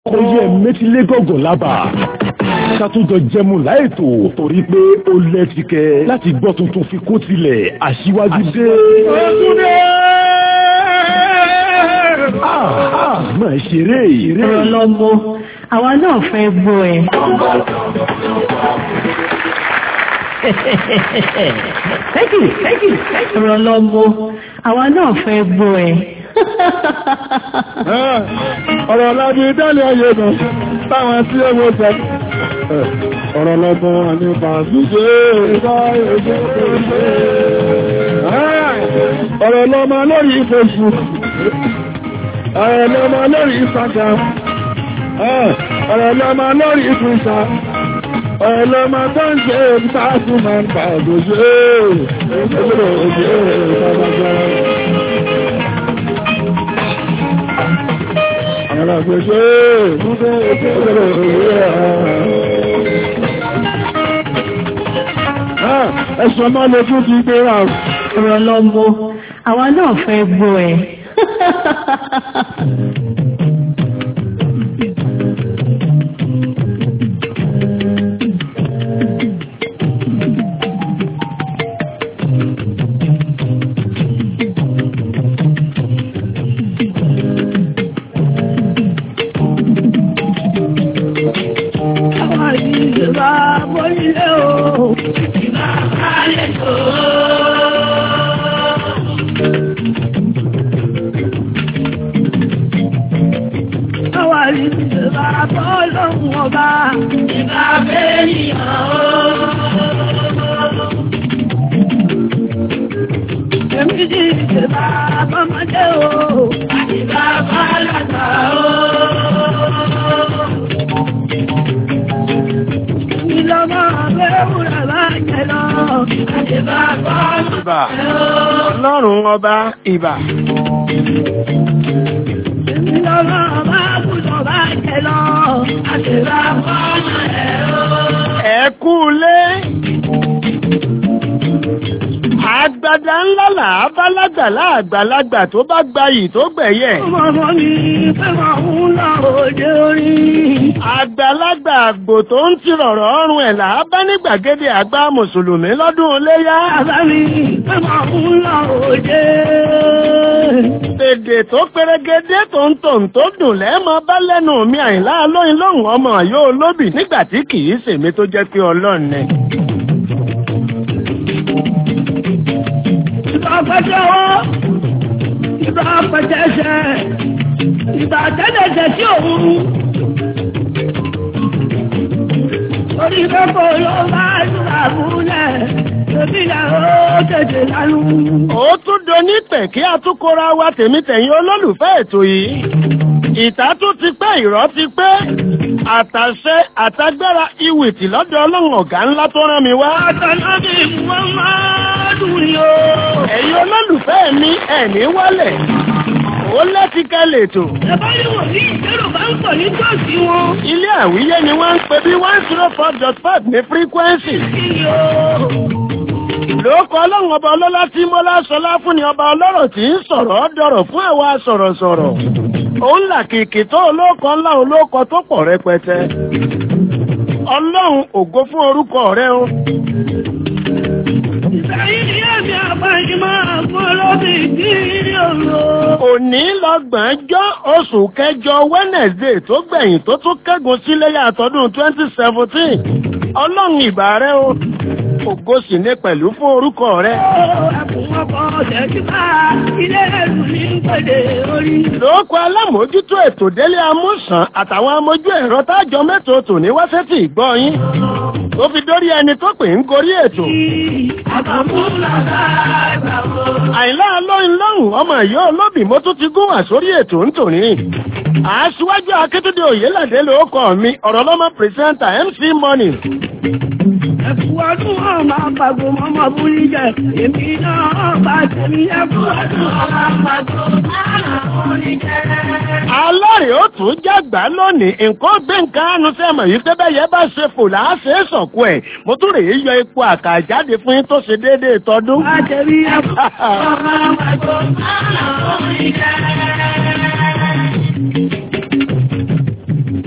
oyè mẹtìlé gọgọ lábà ṣàtúnjọ jẹmu láìtò torí pé ó lẹ́tìkẹ́ láti gbọ́ tuntun fi kó tilẹ̀ aṣíwájú dé. máa ṣeré ìrè. ọ̀rọ̀ lọ́mọ àwa náà fẹ́ gbọ́ ẹ. thank you thank you ọ̀rọ̀ lọ́mọ àwa náà fẹ́ gbọ́ ẹ. ọ̀rọ̀ lábí dálé ayé nù táwọn tí ó mọ́ sọ ọ̀rọ̀ lọ́gbọ́n nípa ṣíṣe ọ̀rọ̀ lọ́mọ lórí Facebook ọ̀rọ̀ lọ́mọ lórí Instagram ọ̀rọ̀ lọ́mọ lórí Twitter ọ̀rọ̀ lọ́mọ tó ń ṣe ìtàkùn máa ń pa òṣèré òṣèré òṣèré ìtàkùn Ẹ̀sùn máa lè fún ti gbé rà. ọ̀rọ̀ lọ́mọ àwa náà fẹ́ gbọ́ ẹ. Ìbà, ọlọ́run ọba ìbà. Ẹ kú lé. Àgbàdà ńlá làá bá lágbàlá àgbàlagbà tó bá gbayì tó gbẹ̀yẹ̀. Ọmọ mi fẹ́ máa ń lọ òde orí. Àgbàlagbà àgbò tó ń ti rọ̀rọ̀ ọrùn ẹ̀ làá bá ní gbàgede àgbà Mùsùlùmí lọ́dún iléyá. Bàbá mi fẹ́ máa ń lọ òde. Èdè tó pérégedé tó ń tò ń tó dùn lẹ́ẹ̀mọ bá lẹ́nu mi àyìnlá lóyún lóhùn ọmọ yóò lóbì nígbà tí kì í ṣèmi tó jẹ́ pé ọlọ́run ni. Ìbá pẹ́jọ́ wọ́, ìbá pẹ́jẹ́ṣẹ́, ìbá tẹ́lẹ̀ṣẹ̀ tí òun. Orí kẹ́kọ̀ọ́ ló máa ń ràbúlẹ̀, èmi là ó tètè lánú. Ó tún doní pẹ̀ kí a tún kóra wa tèmi tẹ̀yìn olólùfẹ́ ètò yìí. Ìta tún ti pẹ́ ìrọ́ ti pẹ́. Àtàṣe àtagbára ìwìtì lọ́dọ̀ ọlọ́run ọ̀gá ńlá tó rán mi wá. Àtàlábì wọ́n máa dùn ní o. Ẹ̀yin olólùfẹ́ mi ẹ̀ ní wálẹ̀. Ó lẹ́tìkẹ́ lètò. Ẹ̀bá ní wọ̀n ní ìṣẹ́rò bá ń pọ̀ ní tọ́sí wọn. Ilé àwíyé ni wọ́n ń pè bí one zero four dot five ní frequency. Kí ni o? Lóòkọ́ ọlọ́run ọba ọlọ́lá tí Mọ́lá sọlá fún ni ọba ọlọ́rọ̀ tí ń sọ̀rọ̀ dọ̀rọ̀ fún àwa sọ̀rọ̀sọ̀rọ̀. Òun là kìkì tó olóòkọ ńlá olóòkọ tó pọ̀ rẹpẹtẹ. Ọlọ́run ògo fún orúkọ rẹ o. Ìsẹ́yìn ni ẹ̀mí àpáyé máa fún olóbì tí ní òru. Òní lọ́gbọ̀njọ́ oṣù kẹjọ Wednesday tó gbẹ̀yìn tó tún kẹ́gun síléyà àtọ́dún 2017. Ọlọ́run ìbà rẹ o. Ògo sì ní pẹ̀lú fún orúkọ rẹ. Ẹkùn ọkọ̀ ṣẹ́jú bá ilé ẹ̀rù ní pèdè orí. Lóòkọ alámòójútó ètò délé amúsàn àtàwọn amójú ẹ̀rọ tájọ mẹ́tò tò ní wáṣẹ́tì ìgbọ́ yín. Ó fi dórí ẹni tó pè ń gorí ètò. Àìlá lóyún lọ́hùn ọmọ ìyá olóbì mo tún ti gún wà sórí ètò ń tò ní. Aṣíwájú Akíntúndé Oyèládé lóòkọ mi ọ̀rọ̀ lọ́mọ pírẹsẹ́ńtà MC Money. Ẹkùn ọdún ọmọ àpàgò mọ́mọ́ búrí jẹ. Èmi náà bá tẹ̀mí ẹkùn ọdún ọmọ àpàgò mọ́mọ́ búrí jẹ. Alárè ó tún jágbá lónìí, nǹkan gbé nǹkan ánú sẹ́mọ̀ yìí tẹ́bẹ̀ yẹ bá ṣe fò láàṣẹ sọ̀kú ẹ̀. Mo tún rèé yọ epo àkàjáde fún yín tó ṣe déédéé tọdún. Bá tẹ̀mí ẹkùn ọmọ àpàgò mọ́mọ́ búrí jẹ.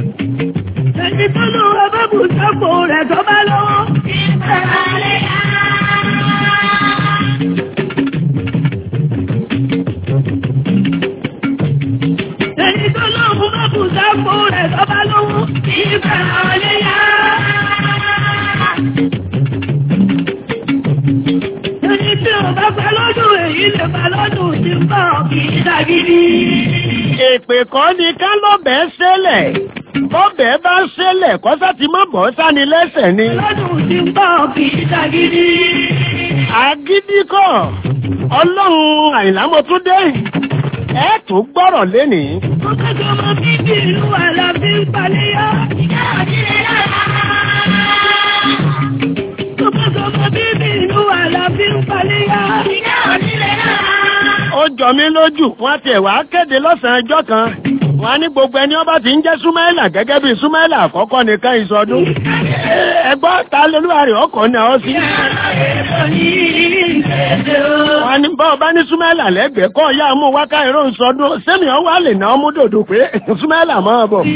sápò rẹ̀ tó bá lọ́wọ́. Ìbẹ̀rẹ̀ lè yá. Ẹni tó lóhun má bù sápò rẹ̀ tó bá lọ́wọ́. Ìbẹ̀rẹ̀ lè yá. Ẹni tí ò bá pẹ́ lọ́dún èyí lè pẹ́ lọ́dún tí ń bọ̀ kì í dàgídí. Èpè kan ni ká lọ́bẹ̀ ṣẹlẹ̀. Bọ́bẹ̀ bá ṣẹlẹ̀ kọ́sá ti má bọ́ sáni lẹ́sẹ̀ ni. Lọ́dún tí ń bọ̀ kì í dàgídí. Àgídí kọ̀, ọlọ́run àìlámọ̀túndé. Ẹ tún gbọ́rọ̀ lénìí. Mo kẹ́kọ̀ọ́ mọ bíbí ìlú àlàbí ń paléyà. Ìjà òjìlẹ̀ lára. Mo kẹ́kọ̀ọ́ mọ bíbí ìlú àlàbí ń paléyà. Ìjà òjìlẹ̀ lára. Ó jọ mí lójú, wọ́n ti ẹ̀wà kéde lọ́sàn-án ọjọ́ kan. Wọ́n á ní gbogbo ẹni ọba ti ń jẹ́ Súmáìlà gẹ́gẹ́ bí Súmáìlà àkọ́kọ́ nìkan ìsọdún. Ẹgbọ́n ta lolúwa rẹ̀ ọkọ̀ náà ó sí. Wọ́n á ní bá ọba ní Súmáìlà lẹ́gbẹ̀ẹ́ kọ́ ya mú wákà ìró ìsọdún. Sẹ́mi ọwọ́ àlè náà mú dòdò pé Súmáìlà máa bọ̀.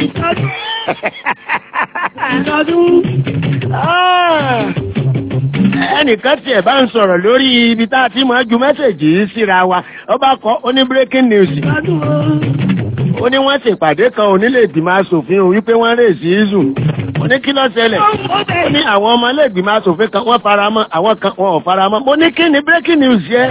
Ah! ẹnìkan tiẹ̀ bá ń sọ̀rọ̀ lórí ibi tá a ti máa ju mẹ́sẹ̀jì yìí síra wa ó bá kọ ó ní breaking news ó ní wọ́n ṣèpàdé kan onílé ìgbìmọ̀ asòfin òun wípé wọ́n rè sí ìzù ó ní kí ló ṣẹlẹ̀ ó ní àwọn ọmọ ilé ìgbìmọ̀ asòfin kan wọ́n fara mọ́ àwọn kan wọn ò fara mọ́ mo ní kí ni breaking news yẹ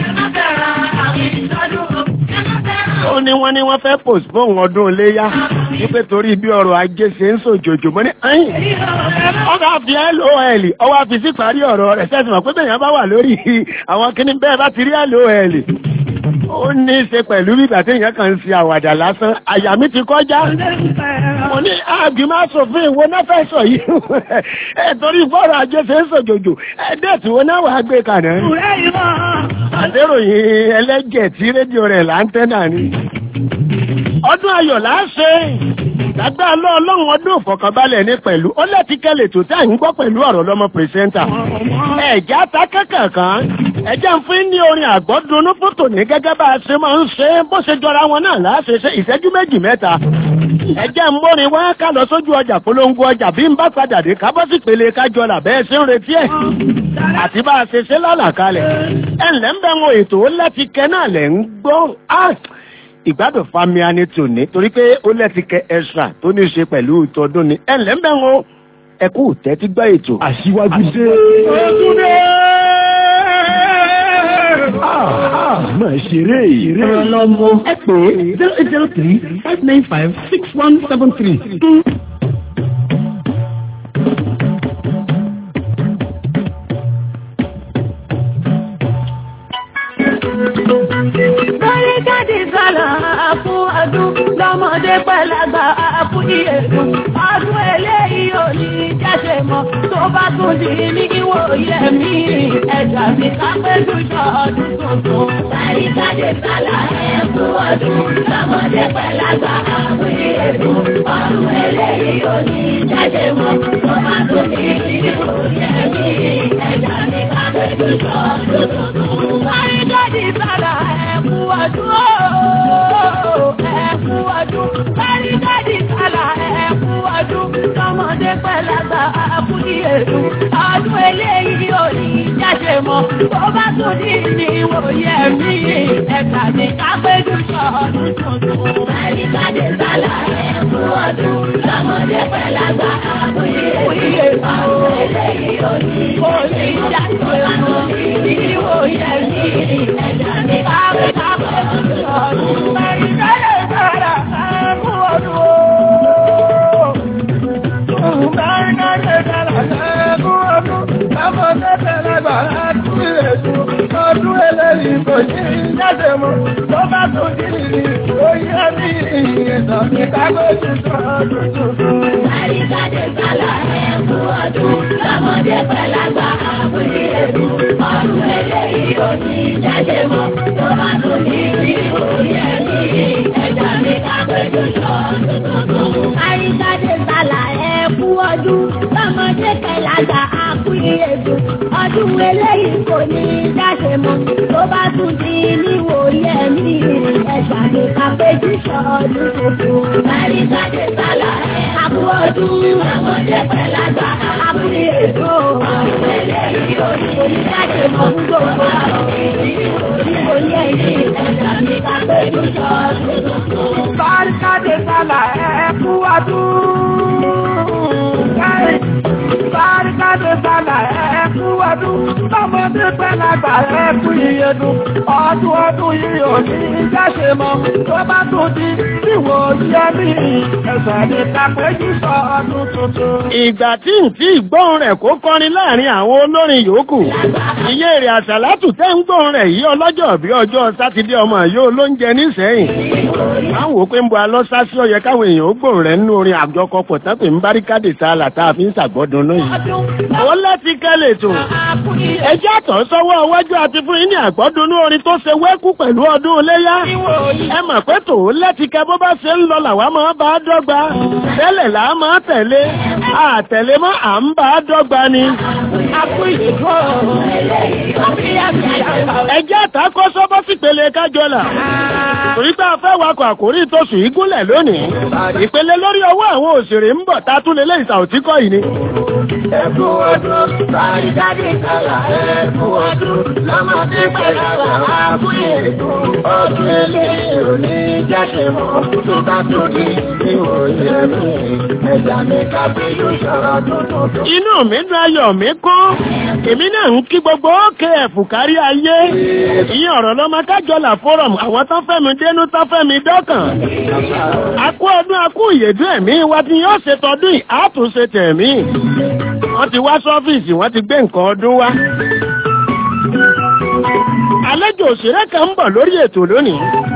ó ní wọ́n ní wọ́n fẹ́ postpone ọdún iléyá wípé torí bí ọrọ̀ ajé ṣe ń sòjòjò mọ́ ní ẹ̀yìn ọgá fi lol ọwọ́ àfi sí parí ọ̀rọ̀ rẹ̀ sẹ́sìn mọ̀ pé bẹ́ẹ̀ yẹn bá wà lórí àwọn kíní bẹ́ẹ̀ bá ti rí lol ó ní í ṣe pẹ̀lú bí ìgbà téèyàn kan ń ṣe àwàdà lásán àyà mi ti kọjá mo ní àgbìmọ̀ asòfin ìwo náà fẹ́ sọ yìí ẹ torí bọ́ọ̀rọ̀ ajé ṣe ń sòjòjò ẹ dẹ́ẹ̀tì wo náà wàá gbé kànáà àdéròyìn ẹlẹ́jẹ̀ tí rédíò rẹ̀ láńtẹ́nà ni ọdún ayọ̀ láṣẹ lágbá ọlọ́run ọdún ìfọ̀kànbalẹ̀ ní pẹ̀lú ó lẹ́tí kẹ́lẹ̀ tó tẹ́ ń gbọ́ pẹ̀lú ọ̀rọ̀ lọ́mọ pìrìsẹ́ńtà ẹ̀já ta kẹ́kẹ̀kan ẹ̀jẹ̀ ń fún ní orin àgbọ́dúnú fótò ní gẹ́gẹ́ bá a ṣe máa ń ṣe bó ṣe jọra wọn náà láṣẹ ṣe ìṣẹ́jú méjì mẹ́ta ẹ̀jẹ̀ ń mórin wá ká lọ sójú ọjà polongo ọjà bí ń bá padà dé ká bọ́ sí pele kájọ là bẹ́ẹ̀ ṣe ń retí ẹ̀ àti bá a ṣe ṣe lálàkalẹ̀ ẹ̀ ńlẹ́ ń bẹ́ wọn ètò ó lẹ́tí kẹ́ náà lẹ́ ń gbọ́ ìgbádùn fami ani tòní torí pé ó lẹ́ti kẹ ẹ̀ṣà tó ní ṣe pẹ̀lú ìtọ́dún ni ẹ̀ ńlẹ́ ń bẹ́ wọn ẹkú tẹ́tí gbọ́ ètò. Aṣíwájú dé. Ojúdé! Máa ṣeré. Ọ̀rọ̀ lọ́mọ ẹ pè é zero eight zero three five nine five six one seven three. Bọ́lí jáde sọ̀rọ̀ fún ọdún lọ́mọdé pẹ̀lágbà fún ìyẹ̀dùn. Ọdún eléyìí ò ní jáde mọ́ tó bá tún di ní ìwòye mi. Ẹ̀jà mi ká péjú jọ ọdún tuntun. Bọ́lí jáde sọ̀rọ̀ fún ọdún lọ́mọdé pẹ̀lágbà fún ìyẹ̀dùn. Ọdún eléyìí ò ní jáde mọ́ tó bá tún di ní ìwòye mi. Ẹ̀jà mi ká péjú jọ ọdún tuntun. Bọ́lí jáde sọ̀rọ̀ ẹ̀kú ọdún ooo ẹ̀kú ọdún kárígádì kálá ẹ̀kú ọdún tọmọdé pẹ̀lágbà àbúrí èlú ọdún eléyìí ò ní jáde mọ́ tó bá tún ní ní ìwòye mi ẹ̀ka ní kápẹ́jù sọ ọdún tuntun. kárígádì kálá ẹ̀kú ọdún tọmọdé pẹ̀lágbà àbúrí èlú ọdún eléyìí ò ní jáde mọ́ ní ìwòye mi ẹ̀ka ní kápẹ́jù sọ ọdún Ọdún eléyìí kò ní jáde mọ́, tó bá tó dìrì, ó yẹ ní ìyẹ̀dọ̀ ní kágójú tó ọdún tuntun. Àríkàdé sálà ẹ̀kú ọdún, lọ́mọdé pẹ̀lágbà àbúrí èdè. Ọdún eléyìí ò ní jáde mọ́, tó bá tó dìrì, ó yẹ ní ẹ̀dá ní kágójú tó ọdún tuntun. Àríkàdé sálà ẹ̀kú ọdún, lọ́mọdé pẹ̀lágbà àbúrí èdè. Ọdún eléyìí kò ní jáde mọ́, tó bá tún di níwòye mi. Ẹ̀dá ní kágójú tó ọdún tuntun. Àríkàdé sálà ẹ̀kú ọdún ọmọdé pẹ̀lágbà abúlé èkó ẹlẹ́rìí òní oníjáde mọ́ fún gbogbo àwọn ìdíbò ní ẹ̀yìn ìtajà ní kápẹ́jù sọ́ọ́dún. Bárikádé sálà ẹ̀kú ọdún. Bárikádé sálà ẹ̀kú ọdún. Lọ́mọdé pẹ̀lágbà ẹ̀kú ìyẹdùn. Ọdún ọdún yìí ò ní jáṣe mọ́. Tó bá tún di ìwò yẹ mí. Ẹ̀sẹ̀ ní kápẹ́jù sọ́ọ́dún tuntun. ìgbà tí ń tí ìgbóhùn rẹ̀ kó kọrin láàrin àwọn olórin yòókù iye èrè àṣàlátù tẹ́ ń gbóhùn rẹ̀ yí ọlọ́jọ́ bí ọjọ́ sátidé ọmọ yóò ló ń jẹ nísẹ́yìn àwọn wò pé ń bọ alọ́sá sí ọyẹ káwọn èèyàn ó gbóhùn rẹ̀ nínú orin àjọkọpọ̀ tápẹ̀ ń báríkádè ta làtà fi ń ṣàgbọ́dún lóyìn. ó láti kẹ́lẹ̀ tó ẹjẹ́ àtọ̀ sọ́wọ́ iwájú àti fún yín ní àgbọ́dúnú orin tó ṣe wẹ́kú pẹ̀lú ọdún iléyá ẹ mọ̀ pé tòun láti kẹ bó bá ṣe ń lọ làwa máa bá a dọ́gba tẹ́lẹ̀ là á máa tẹ̀lé àtẹ̀lé mọ́ à ń bá a dọ́gba ni. ẹjẹ́ àtàkọ́ sọ́bọ́ sípele kájọlà torí pé a fẹ́ wakọ̀ àkórí tóṣù ìgúnlẹ̀ lónìí ìpele lórí ọwọ́ àwọn òṣèré ń bọ̀ tá a tún lè lé ìsàòtíkọ́ yìí ni. Ẹ̀kú ọdún, bárikádé sálà ẹ̀kú ọdún. Lọ́mọdé pẹ̀lágbà abúlé èkó ọdún eléyìí ò ní jáṣe mọ́. Tó bá tó di ìwò yẹ mí. Ẹ̀dá mi kápẹ́jù sọ́ọ́dún tuntun. inú mi dùn ayọ̀ mi kún èmi náà ń kí gbogbo òkè ẹ̀fù kárí ayé ìyẹn ọ̀rọ̀ lọ́mọ kájọlà fọ́rọ̀mù àwọn tó fẹ́ mi dénú tó fẹ́ mi dọ́kàn akú ọdún akú ìyèdún ẹ̀mí wa ti yóò ṣe tọdún yìí á tún ṣe tẹ̀mí wọ́n ti wá sọ́fíìsì wọ́n ti gbé nǹkan ọdún wá àlejò òṣèré kan ń bọ̀ lórí ètò lónìí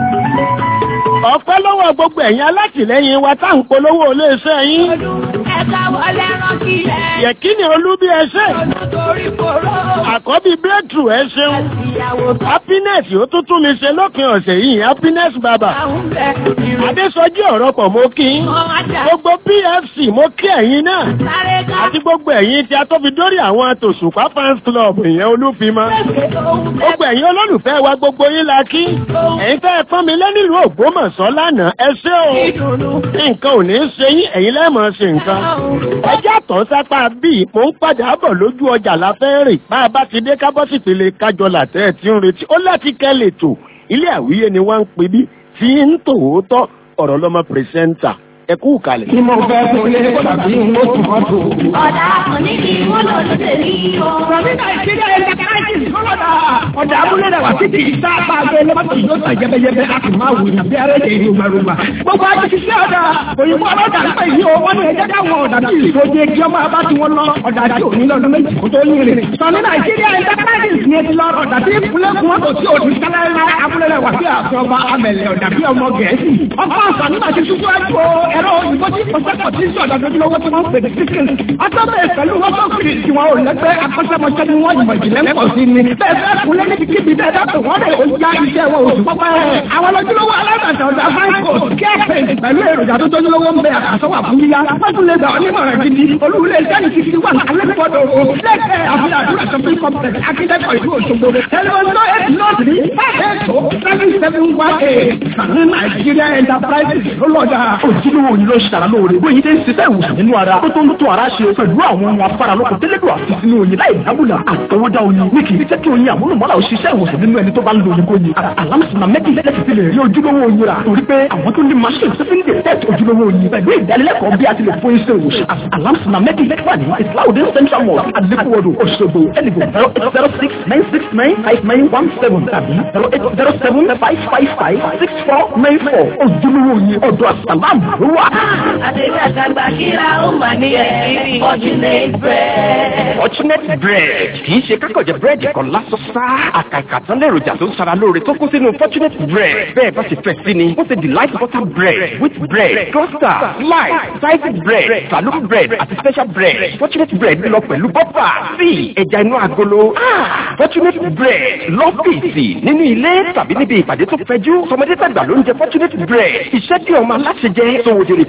ọpẹ́ lọ́wọ́ gbogbo ẹ̀yin alátìlẹ́yìn wa tá à ń polówó iléeṣẹ́ yín Ẹ̀ka wọlé rán kílẹ̀. yẹ̀kíni olúbí ẹṣẹ́ Olùtorí kòró. àkọ́bí breakthrough ẹ ṣeun Ìyàwó happiness ó tún tún mi ṣe lópin ọ̀sẹ̀ yìí happiness bàbá táwọn bẹ̀. adésọjí ọ̀rọ̀ pọ̀ mo kí yín. Ìmọ̀ ajá. gbogbo pfc mo kí ẹ̀yin náà Sáré ká. àti gbogbo ẹ̀yin tí a tó fi dórí àwọn tòṣùpá fans club ìyẹn olúfimọ́ Pèsè ohun tẹ́ gbogbo ẹ̀yin olólùfẹ́ wa gbogbo yín la kí ẹ̀yin tẹ́ ẹ pọ́n mi lé nílùú ògbómọ̀ṣọ́ lánàá ẹ ṣé o ìdùnnú. nǹkan ò ní í ṣe yín ẹ̀yin lẹ́ẹ̀mọ̀ ṣe nǹkan ẹjẹ́ àtọ̀ sápá bíi mò ń padà bọ̀ lójú ọjà la fẹ́ rìn bá a bá ti dé kábọ́sì pèlè kájọ làtẹ́ ẹ̀ tí ń retí ó láti kẹ́lẹ̀ tó ilé àwíyé ni wọ́n ń pè bí tí ń tòótọ́ ọ̀rọ̀ lọ́mọ pírẹsẹ́ńtà ẹ kú kalẹ̀. Kí mo fẹ́ kún lé tàbí mo tún mọ́ tó. Ọ̀dà àkànní ni wọ́n lọ lóde ní o. Rọ̀bí Nàìjíríà ẹ̀ Dàkàrẹ́jì kọ́lọ́dà. Ọ̀dà abúlé rẹ̀ wá títí ìta bá a gbé lọ́mọ́tò yóò tà jẹ́bẹ́jẹ́bẹ́ a sì máa wù ní bí arẹ́jẹ̀ ìlú gbàrúgbà. Gbogbo ajé ti ṣe ọ̀dà. Òyìnbó ọlọ́dà ń pè yí o. Wọ́n ní ẹjẹ́ káwọn ọ̀dà tí ìṣòdì kí ọmọ abá tí wọ́n lọ. Ọ̀dà tí ò ní lọ́dún méjì kó tó yín rìn. Sọ̀ní Nàìjíríà ẹ̀ Dàkàrẹ́jì ni ti lọ ọ̀dà tí ìpínlẹ̀ kún wọn kò sí òdì kálá abúlé rẹ̀ wá sí àfọ̀bà amẹ̀lẹ̀ ọ̀dà bí ọmọ Gẹ̀ẹ́sì. Ọkọ̀ àṣà nígbà tí ṣubú ẹ̀kọ́ ẹ̀rọ òyìnbó tí kọ̀ṣẹ́kọ̀ tí ń sọ̀dọ̀ lójúlówó tí wọ́n pè ní sísìn. Ọjọ́bẹ̀ pẹ̀lú wọ́n tó kiri tí wọn ò lẹ́gbẹ́ akọ́ṣẹ́mọṣẹ́ ni wọ́n ìmọ̀ ìjìnlẹ̀ ń pọ̀ sí ni. Bẹ́ẹ̀ fẹ́ kúnlẹ̀ níbi kíbi bẹ́ẹ̀ dápò wọ́n lè ó já iṣẹ́ wọn oṣù pọ́pẹ́. Àwọn lójúlówó alábàtà ọ̀dà Franco kẹ́ẹ̀pẹ̀ pẹ̀lú èròjà tó tójúlówó ń bẹ àkàsọ́wà fún yíyá. Wọ́n tún lè gbà onímọ̀ràn gidi. Olúwulẹ̀ sẹ́ni ti fi wà alẹ́kọ̀ọ́dọ̀ o. Lẹ́kẹ̀ẹ́ àfihàn àdúrà shopping complex akíndẹ́kọ̀ ìlú Òṣogbo. Ẹlẹ́wọ̀n náà eight north ní five eight two seven seven one eight. Sàní Nàìjíríà Enterprises ló lọ́jà. ojúlówó yìí ló ṣàrà lóore bóyin tẹ́ ń ṣiṣẹ́ ìwòsàn nínú ara tó tó ń tó ara ṣe pẹ̀lú àwọn ohun afárá lóko tẹ́lẹ̀dọ̀ àti sínú oyin láì dábùlà àtọwọ́dá oyin ní kì í jẹ́ kí oyin àmúlùmọ́lá òṣìṣẹ́ ìwòsàn nínú ẹni tó bá ń lo oyin kó yin alámùsùnmá méjì lẹ́sìn ti lè rí ojúlówó oyin rà torí pé àwọn tó ní machine tó fi ń detect ojúlówó oyin pẹ̀lú ìdánilẹ́kọ̀ọ́ bí a ti lè fún iṣẹ́ ìwòsàn alámùsùnmá méjì wà ní islaudin central mosque alekuwodo Òṣogbo ẹnìgbò zero eight zero six nine six nine five nine one seven tàbí zero eight zero seven five five five six four nine four ojúlówó oyin ọ̀dọ̀ àsàlámù ló wà. Àdébí àtàgbà kíra ó mà ní ẹ̀rí Fortunate bread. Fortunate bread kì í ṣe kákọ̀jẹ̀ búrẹ́dì kan lásán sá. Àkàkà tán lèròjà tó ń sara lóore tó kún sínú Fortunate bread. Bẹ́ẹ̀ bá ṣe fẹ́ sí ni, ó ṣe delight butter bread, wheat bread, cluster, slice, sliced bread, saloon bread àti special bread. Fortunate bread lọ pẹ̀lú bọ́pà, tíì, ẹja inú agolo. Ah, Fortunate bread lọ́fíìsì nínú ilé tàbí níbi ìpàdé tó fẹjú. Tọmọdé tàgbà ló ń jẹ Fortunate bread. Iṣẹ́ tí ọmọ aláṣẹ jẹ, sòwòdìrì kó jẹ́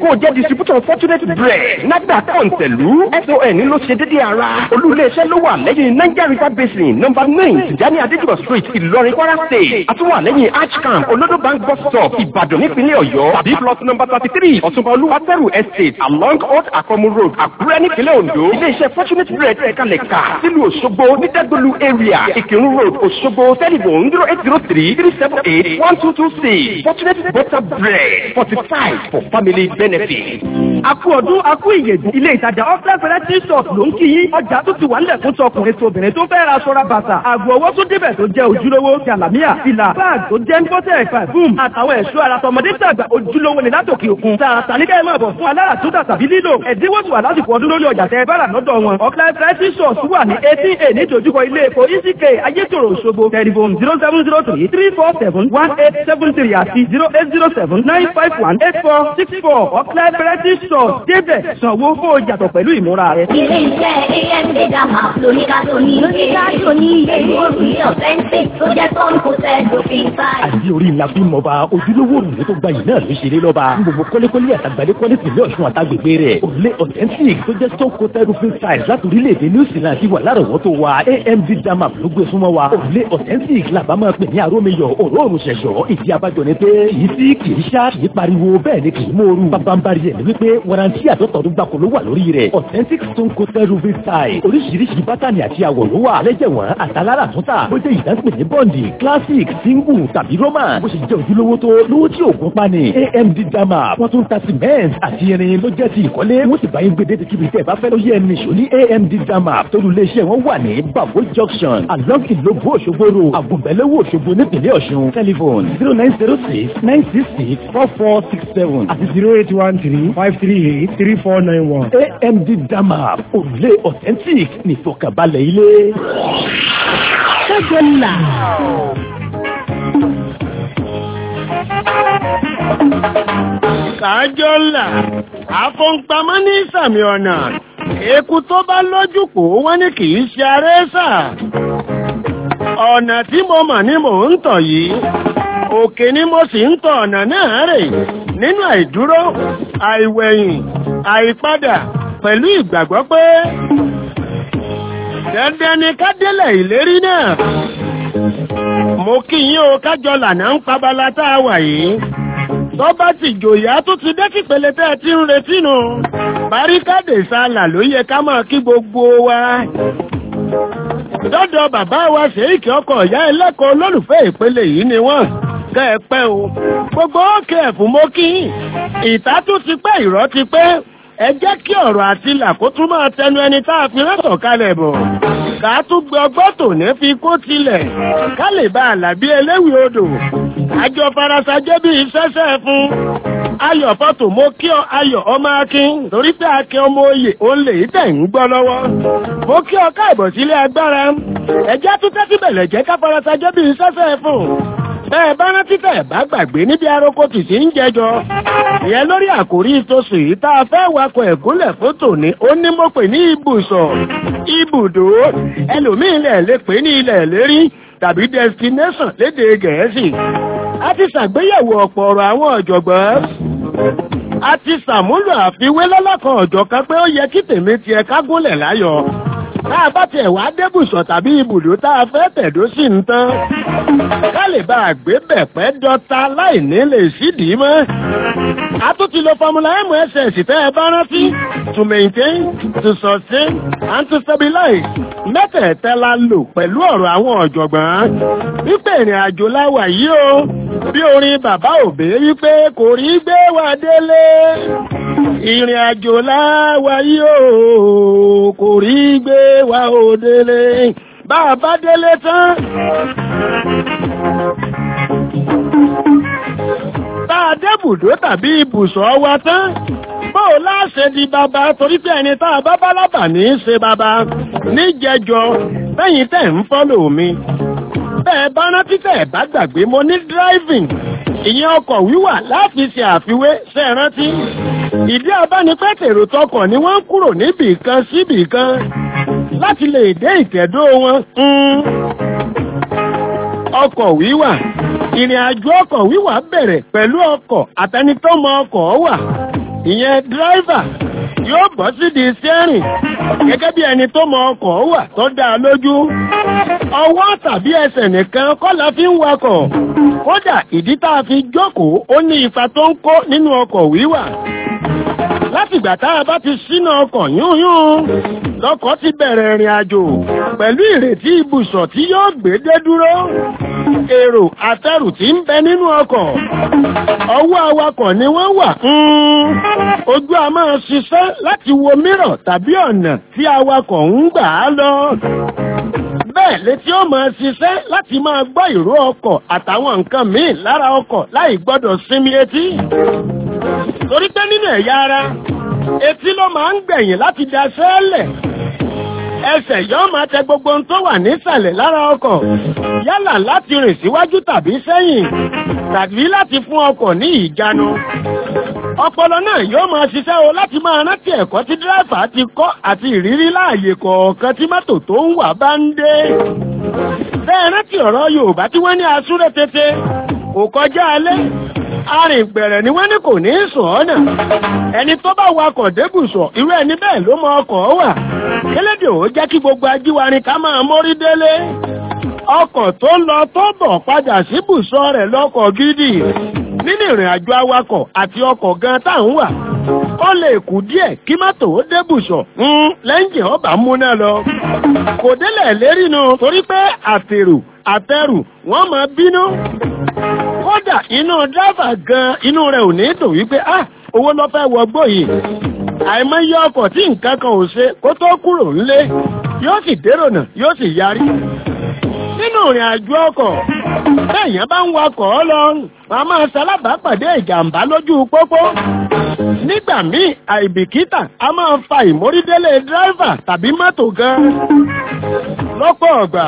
distributor fortunate bread nagba kọ̀ǹtẹ̀lú son ló ṣe dédé ara olú-ilé-iṣẹ́ ló wà lẹ́yìn niger river basin number nine tìjání adéjúbọ̀ street ìlọrin kwara state àtúwà lẹ́yìn archcamp olodo bank bus stop ìbàdàn nípínlẹ̀ ọ̀yọ́ tàbí plot number thirty three ọ̀túnba olúwatẹ́rù estate along old akọmu road àkúrẹ́ nípínlẹ̀ ondo ilé-iṣẹ́ fortunate bread kalẹ̀ ká sílùú òṣogbo ní dẹ́gbẹ̀lú area ìkírun road òṣogbo telephone zero eight zero three three seven eight one two two six fortunate butter bread fortified for family benefit. Akú ọdún akú ìyèdùn ilé ìtajà offline variety shop ló ń kí yín ọjà tó ti wà nílẹ̀ fún tọkùnrin tóbìnrin tó fẹ́ ra sọ́ra bàtà àgbo owó tó débẹ̀ tó jẹ́ ojúlówó jàlámíà fìlà báàg tó jẹ́ ńkọ́tẹ̀ ẹ̀fà boom àtàwọn ẹ̀ṣọ́ ara tọmọdé tàgbà ojúlówó ni látòkè òkun tààtà ní kẹ́hìn máa bọ̀ fún alára tó tàbí lílò ẹ̀dínwó tó wà lásìkò ọdún lórí ọjà tẹ bára lọ́dọ̀ wọn offline variety shop wà ní eighteen a nídojúkọ ilé epo eck ayétòrò òṣogbo telephone zero seven zero three three four seven one eight seven three àti zero eight zero seven nine five one eight four six four offline variety shop débẹ̀ sanwó kó o yàtọ̀ pẹ̀lú ìmúra rẹ. Ilé iṣẹ́ AMD Dama lóníkàtó ní lóníkàtó ní èyí òrùlé authentic tó jẹ́ tọ́n kò tẹ́ dòfin sáì. àdí orí ńlá fún mọba ojúlówó òrùlé tó gbayì náà ló ṣeré lọ́ba ní gbogbo kọ́lékọ́lé àtàgbàdé kọ́lé tìlẹ̀ ọ̀ṣun àtàgbègbè rẹ̀ òrùlé authentic tó jẹ́ stone coated roofing tiles láti orílẹ̀-èdè new zealand ti wà lárọ̀wọ́tò wa amd dama ló gbé súnmọ́ wa òrùlé authentic làbá máa pè ní arómiyọ̀ òróòrùn ṣẹ̀ṣọ́ ìdí abájọ ni pé kìí sí kìí ṣá kìí pariwo bẹ́ẹ̀ ni kìí mòoru bábánbárí ẹ̀ ni wípé warranty àtọ́tọ̀ọ́dún gbàkó ló wà lórí rẹ̀ authentic stone coated roofing tiles oríṣiríṣi bátànì àti àwọ̀ ló wà lẹ́jẹ̀wọ̀n àtàlára túntà bó jẹ́ ìdánpè ní bọ́ǹdì classic single tàbí roman bó ṣe jẹ́ ojúlówó tó lówó tí òògùn pani amd dama wọ́n tún ta cement àti irin ló jẹ́ ti ìkọ́lé wọ́n sì bá yín gbé dédé kíbi tẹ́ ẹ bá fẹ́ ló yẹ ẹni ṣò ní amd dama tólú iléeṣẹ́ wọn wà ní babo junction along ìlógbó òṣogbo road àgùnbẹ̀lẹ́wò òṣogbo nípìnlẹ̀ ọ̀ṣun telephone zero nine zero six nine six six four four six seven àti zero eight one three five three eight three four nine one amd dama òrùlé authentic nìfọkànbalẹ̀ ilé. Ṣẹ́gun là. kájọ́ ńlá àfọ̀npamọ́ ní ìsàmì ọ̀nà eku tó bá lójú kò wọ́n ní kì í ṣe arẹ́sà ọ̀nà tí mo mọ̀ ní mò ń tọ̀ yìí òkè ni mo sì ń tọ̀ ọ̀nà náà rè nínú àìdúró àìwẹ̀yìn àìpadà pẹ̀lú ìgbàgbọ́ pé dandan ni ká délẹ̀ ìlérí náà mo kí yín o kájọ lànà ń pabala tá a wà yìí tó bá ti jòyà tó ti dé kípele tẹ́ ẹ ti ń retí nu baríkádé sálà ló yẹ ká máa kí gbogbo wa dọ́dọ̀ bàbá wa ṣèyíkì ọkọ̀ ìyá ẹlẹ́kọ̀ọ́ olólùfẹ́ ìpele yìí ni wọ́n kẹ́ ẹ pẹ́ o gbogbo òkè ẹ̀fún mo kí ìta tún ti pẹ́ ìrọ́ ti pẹ́ ẹ jẹ́ kí ọ̀rọ̀ àti làkó tún máa tẹnu ẹni tá a fi rẹ́sọ̀ kalẹ̀ bọ̀ ká tún gbé ọgbọ́n tòní fi kó tilẹ̀ ká lè bá àlàbí eléwì odò àjọ farasajẹ́ bíi sẹ́sẹ́ fún ayọ̀ fọ́tò mo kí ọ ayọ̀ ọmọ akin torí pé akin ọmọ oyè òun lè tẹ̀ ń gbọ́ lọ́wọ́ mo kí ọ káàbọ̀ sílé agbára ẹjẹ́ tún tẹ́tí bẹ̀lẹ̀ jẹ́ ká farasajẹ́ bíi sẹ́sẹ́ fún bẹ́ẹ̀ bá rántí tẹ̀ bá gbàgbé níbi aroko tìsí ń jẹjọ ìyẹn lórí àkórí ìtòsí yìí tá a fẹ́ wakọ̀ ẹ̀gúnlẹ̀ fótò ní ó ní mo pè ní ibùsọ̀ ibùdó ẹlòmíín lẹ̀ lè pè ní ilẹ̀ lérí tàbí destination lédè gẹ̀ẹ́sì a ti ṣàgbéyẹ̀wò ọ̀pọ̀ ọ̀rọ̀ àwọn ọ̀jọ̀gbọ́n a ti ṣàmúlò àfiwé lọ́lọ́kan ọ̀jọ̀kan pé ó yẹ kí tèmi tiẹ̀ kágúnlẹ̀ láyọ̀ tá a bá tiẹ̀ wá débùsọ̀ tàbí ibùdó tá a fẹ́ tẹ̀dó sí ń tán ká lè bá a gbé bẹ̀pẹ́ dọ́ta láì ní lè sídìí mọ́ a tún ti lo formula mss tẹ́ ẹ bá rántí to maintain to sustain and to stabilize mẹ́tẹ̀ẹ̀tẹ́ la lò pẹ̀lú ọ̀rọ̀ àwọn ọ̀jọ̀gbọ́n wípé ìrìn àjò láwà yìí o bí orin bàbá òbí wípé kò rí gbé wa délé ìrìn àjò láwà yìí o kò rí gbé wa ò délé bá a bá délé tán bá a débùdó tàbí ibùsọ̀ wa tán bóò láṣẹ di bàbá torí pé ẹni tá a bá bá lábà ní í ṣe bàbá níjẹjọ lẹ́yìn tẹ̀ ń fọ́lò mi bẹ́ẹ̀ bá rántí tẹ̀ bá gbàgbé mo ní driving ìyẹn ọkọ̀ wíwà láti ṣe àfiwé ṣe rántí ìdí abánipẹ́tẹ̀rò tọkọ̀ ni wọ́n ń kúrò níbì kan síbì kan láti lè dé ìtẹ̀dó wọn ọkọ̀ wíwà ìrìn àjò ọkọ̀ wíwà bẹ̀rẹ̀ pẹ̀lú ọkọ̀ àtẹnitọ́mọ ọkọ̀ wà ìyẹn dírẹ́fà yóò bọ́ sídìí sẹ́rìn gẹ́gẹ́ bí ẹni tó mọ ọkọ̀ wà tó dá a lójú ọwọ́ tàbí ẹsẹ̀ nìkan kọ́ la fi ń wakọ̀ kódà ìdí tá a fi jókòó ó ní ipa tó ń kó nínú ọkọ̀ wíwà látìgbà tá a bá ti ṣínà ọkọ̀ yúnyún lọ́kọ̀ ti bẹ̀rẹ̀ ìrìn àjò pẹ̀lú ìrètí ibùsọ̀ tí yóò gbé dé dúró èrò àtẹrù tí ń bẹ nínú ọkọ̀ ọwọ́ awakọ̀ ni wọ́n wà ojú a máa ṣiṣẹ́ láti wo mírọ̀ tàbí ọ̀nà tí awakọ̀ ń gbà á lọ bẹ́ẹ̀ létí ó máa ṣiṣẹ́ láti máa gbọ́ ìró ọkọ̀ àtàwọn nǹkan míì lára ọkọ̀ láì gbọ́dọ̀ sinmi etí torí pé nínú ẹ̀yà ara etí ló máa ń gbẹ̀yìn láti daṣẹ́ lẹ̀ ẹsẹ̀ yóò máa tẹ gbogbo ohun tó wà nísàlẹ̀ lára ọkọ̀ yálà láti rìn síwájú tàbí sẹ́yìn tàbí láti fún ọkọ̀ ní ìjánu ọpọlọ náà yóò máa ṣiṣẹ́ o láti máa rántí ẹ̀kọ́ tí dírẹ́fà ti kọ́ àti ìrírí láàyè kọ̀ọ̀kan tí mọ́tò tó ń wà bá ń dé bẹ́ẹ̀ rántí ọ̀rọ̀ Yorùbá tí wọ́n ní asúré tètè kò kọjá alẹ́ arìngbẹ̀rẹ̀ ni wọ́n ní kò ní sùn ọ́nà ẹni tó bá wakọ̀ débùsọ̀ irú ẹni bẹ́ẹ̀ ló mọ ọkọ̀ wà kélédè ó jẹ́ kí gbogbo ajíwarin ká máa mórí délé ọkọ̀ tó lọ tó bọ̀ padà síbùsọ̀ rẹ̀ lọ́kọ̀ gidi nínú ìrìn àjò awakọ̀ àti ọkọ̀ gan tá à ń wà ó lè kù díẹ̀ kí mọ́tò ó débùsọ̀ ń lẹ́yìn ọba múná lọ kò délẹ̀ lérí nu torí pé àtèrò àtẹrù wọ́n máa bínú kódà inú dábà gan inú rẹ̀ ò ní dùn wípé ah owó lọ fẹ́ wọgbó yìí àìmọye ọkọ̀ tí nǹkan kan ò ṣe kó tó kúrò ńlé yóò sì dérò náà yóò sì yarí nínú ìrìn àjò ọkọ̀ bẹ́ẹ̀yàn bá ń wakọ̀ ọ́ lọ wọ́n á máa ṣalábàápàdé ìjàmbá lójú pópó nígbà míì àìbìkítà a máa fa ìmórídélé dírẹ́fà tàbí mọ́tò gan lọ́pọ̀ ọ̀gbà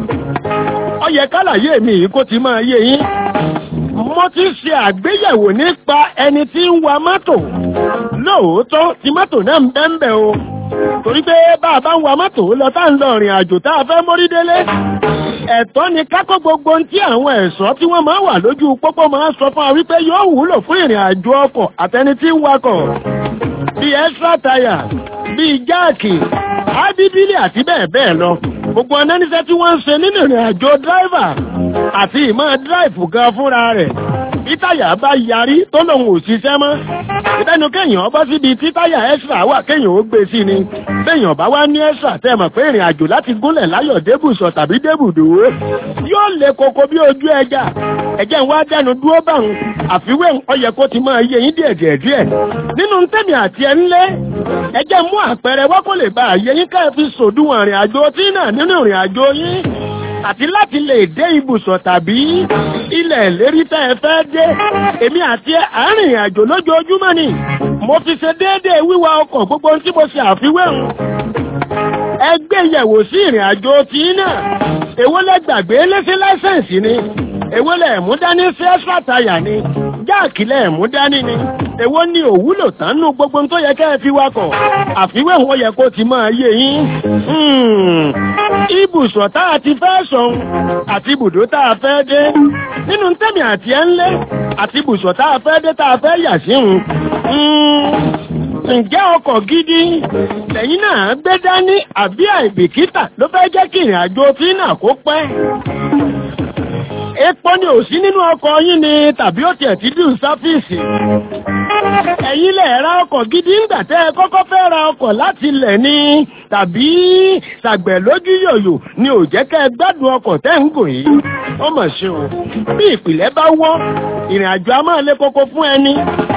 ó yẹ kálàyé mi yìí kó ti máa yé yín mo ti ṣe àgbéyẹ̀wò nípa ẹni tí ń wa mọ́tò lóòótọ́ tí mọ́tò náà ń bẹ́ńbẹ́ o torí pé bá a bá ń wa mọ́tò lọ tá ń lọ rìn àjò tá a fẹ́ mórí délé ẹ̀tọ́ ni kákó gbogbo ohun tí àwọn ẹ̀ṣọ́ tí wọ́n máa wà lójú pópó máa sọ fún wa wípé yóò wúlò fún ìrìn àjò ọkọ̀ àtẹni tí ń wakọ̀ bíi extra tire bíi jáàkì ábíbílì àti bẹ́ẹ̀ bẹ́ẹ̀ lọ gbogbo ọ̀nà níṣẹ́ tí wọ́n ń ṣe nínú ìrìn àjò dráìvà àti ìmọ̀ dráìfù gan fúnra rẹ̀ bí táyà bá yarí tó lòun ò ṣiṣẹ́ mọ́ ìbẹ́nu kéèyàn bọ́ síbi tí táyà extra wà kéèyàn ó gbé sí ni béèyàn bá wá ní extra tẹ́ mọ̀ pé ìrìn àjò láti gúnlẹ̀ láyọ̀ débùsọ̀ tàbí débùdó yóò le koko bí ojú ẹja ẹ̀jẹ̀ ń wá dẹnu dúró báwọn àfiwé ọyẹ kó ti máa yé yín díẹ̀ díẹ̀ díẹ̀ nínú tẹ́mi àti ẹ̀ ńlẹ́ ẹ̀jẹ̀ mú àpẹẹrẹ wá kó lè bá àyè yín ká ẹ fi sòdúnwọ̀n ìrìn àjò tí náà nínú ìrìn àjò yín àti láti lè dé ibùsọ̀ tàbí ilẹ̀ ìlérí tẹ́ ẹ fẹ́ dé èmi àti àárín àjò lójoojúmọ́ ni mo fi ṣe déédéé wíwa ọkọ̀ gbogbo tí mo ṣe àfiwé hàn ẹ gbé yẹ̀wò sí ìrìn àjò tí náà èwo lẹ gbàgbé lẹ́sí láìsẹ̀nsì ni èwo lẹ mú dání sí ẹ́sà táyà ni jáàkì lẹ mú dání ni èwo ni òwúlò tánú gbogbo tó yẹ kẹ́ ẹ fi wakọ̀ àfiwé wọn yẹ kó ti máa yé yín ibùsọ̀ tá a ti fẹ́ sọ̀hún àti ibùdó tá a fẹ́ dé nínú tẹ́mi àti ẹ̀ ńlẹ́ àti ibùsọ̀ tá a fẹ́ dé tá a fẹ́ yà sí hùn ǹjẹ́ ọkọ̀ gidi lẹ́yìn náà gbé dání àbí àìbìkítà ló fẹ́ jẹ́ kí ìrìn àjò tí náà kó pẹ́ epo ni ò sí nínú ọkọ̀ yín ni tàbí ó tiẹ̀ ti dùn sáfíìsì ẹ̀yin lẹ̀ ra ọkọ̀ gidi ńgbà tẹ́ ẹ kọ́kọ́ fẹ́ ra ọkọ̀ láti lẹ̀ ni tàbí ṣàgbẹ̀ lójú yòyò ni ò jẹ́ kẹ́ ẹ gbádùn ọkọ̀ tẹ́ ń gùn yìí ó mọ̀ ṣe o bí ìpìlẹ̀ bá wọ́ ìrìn àjò a máa lé koko fún ẹni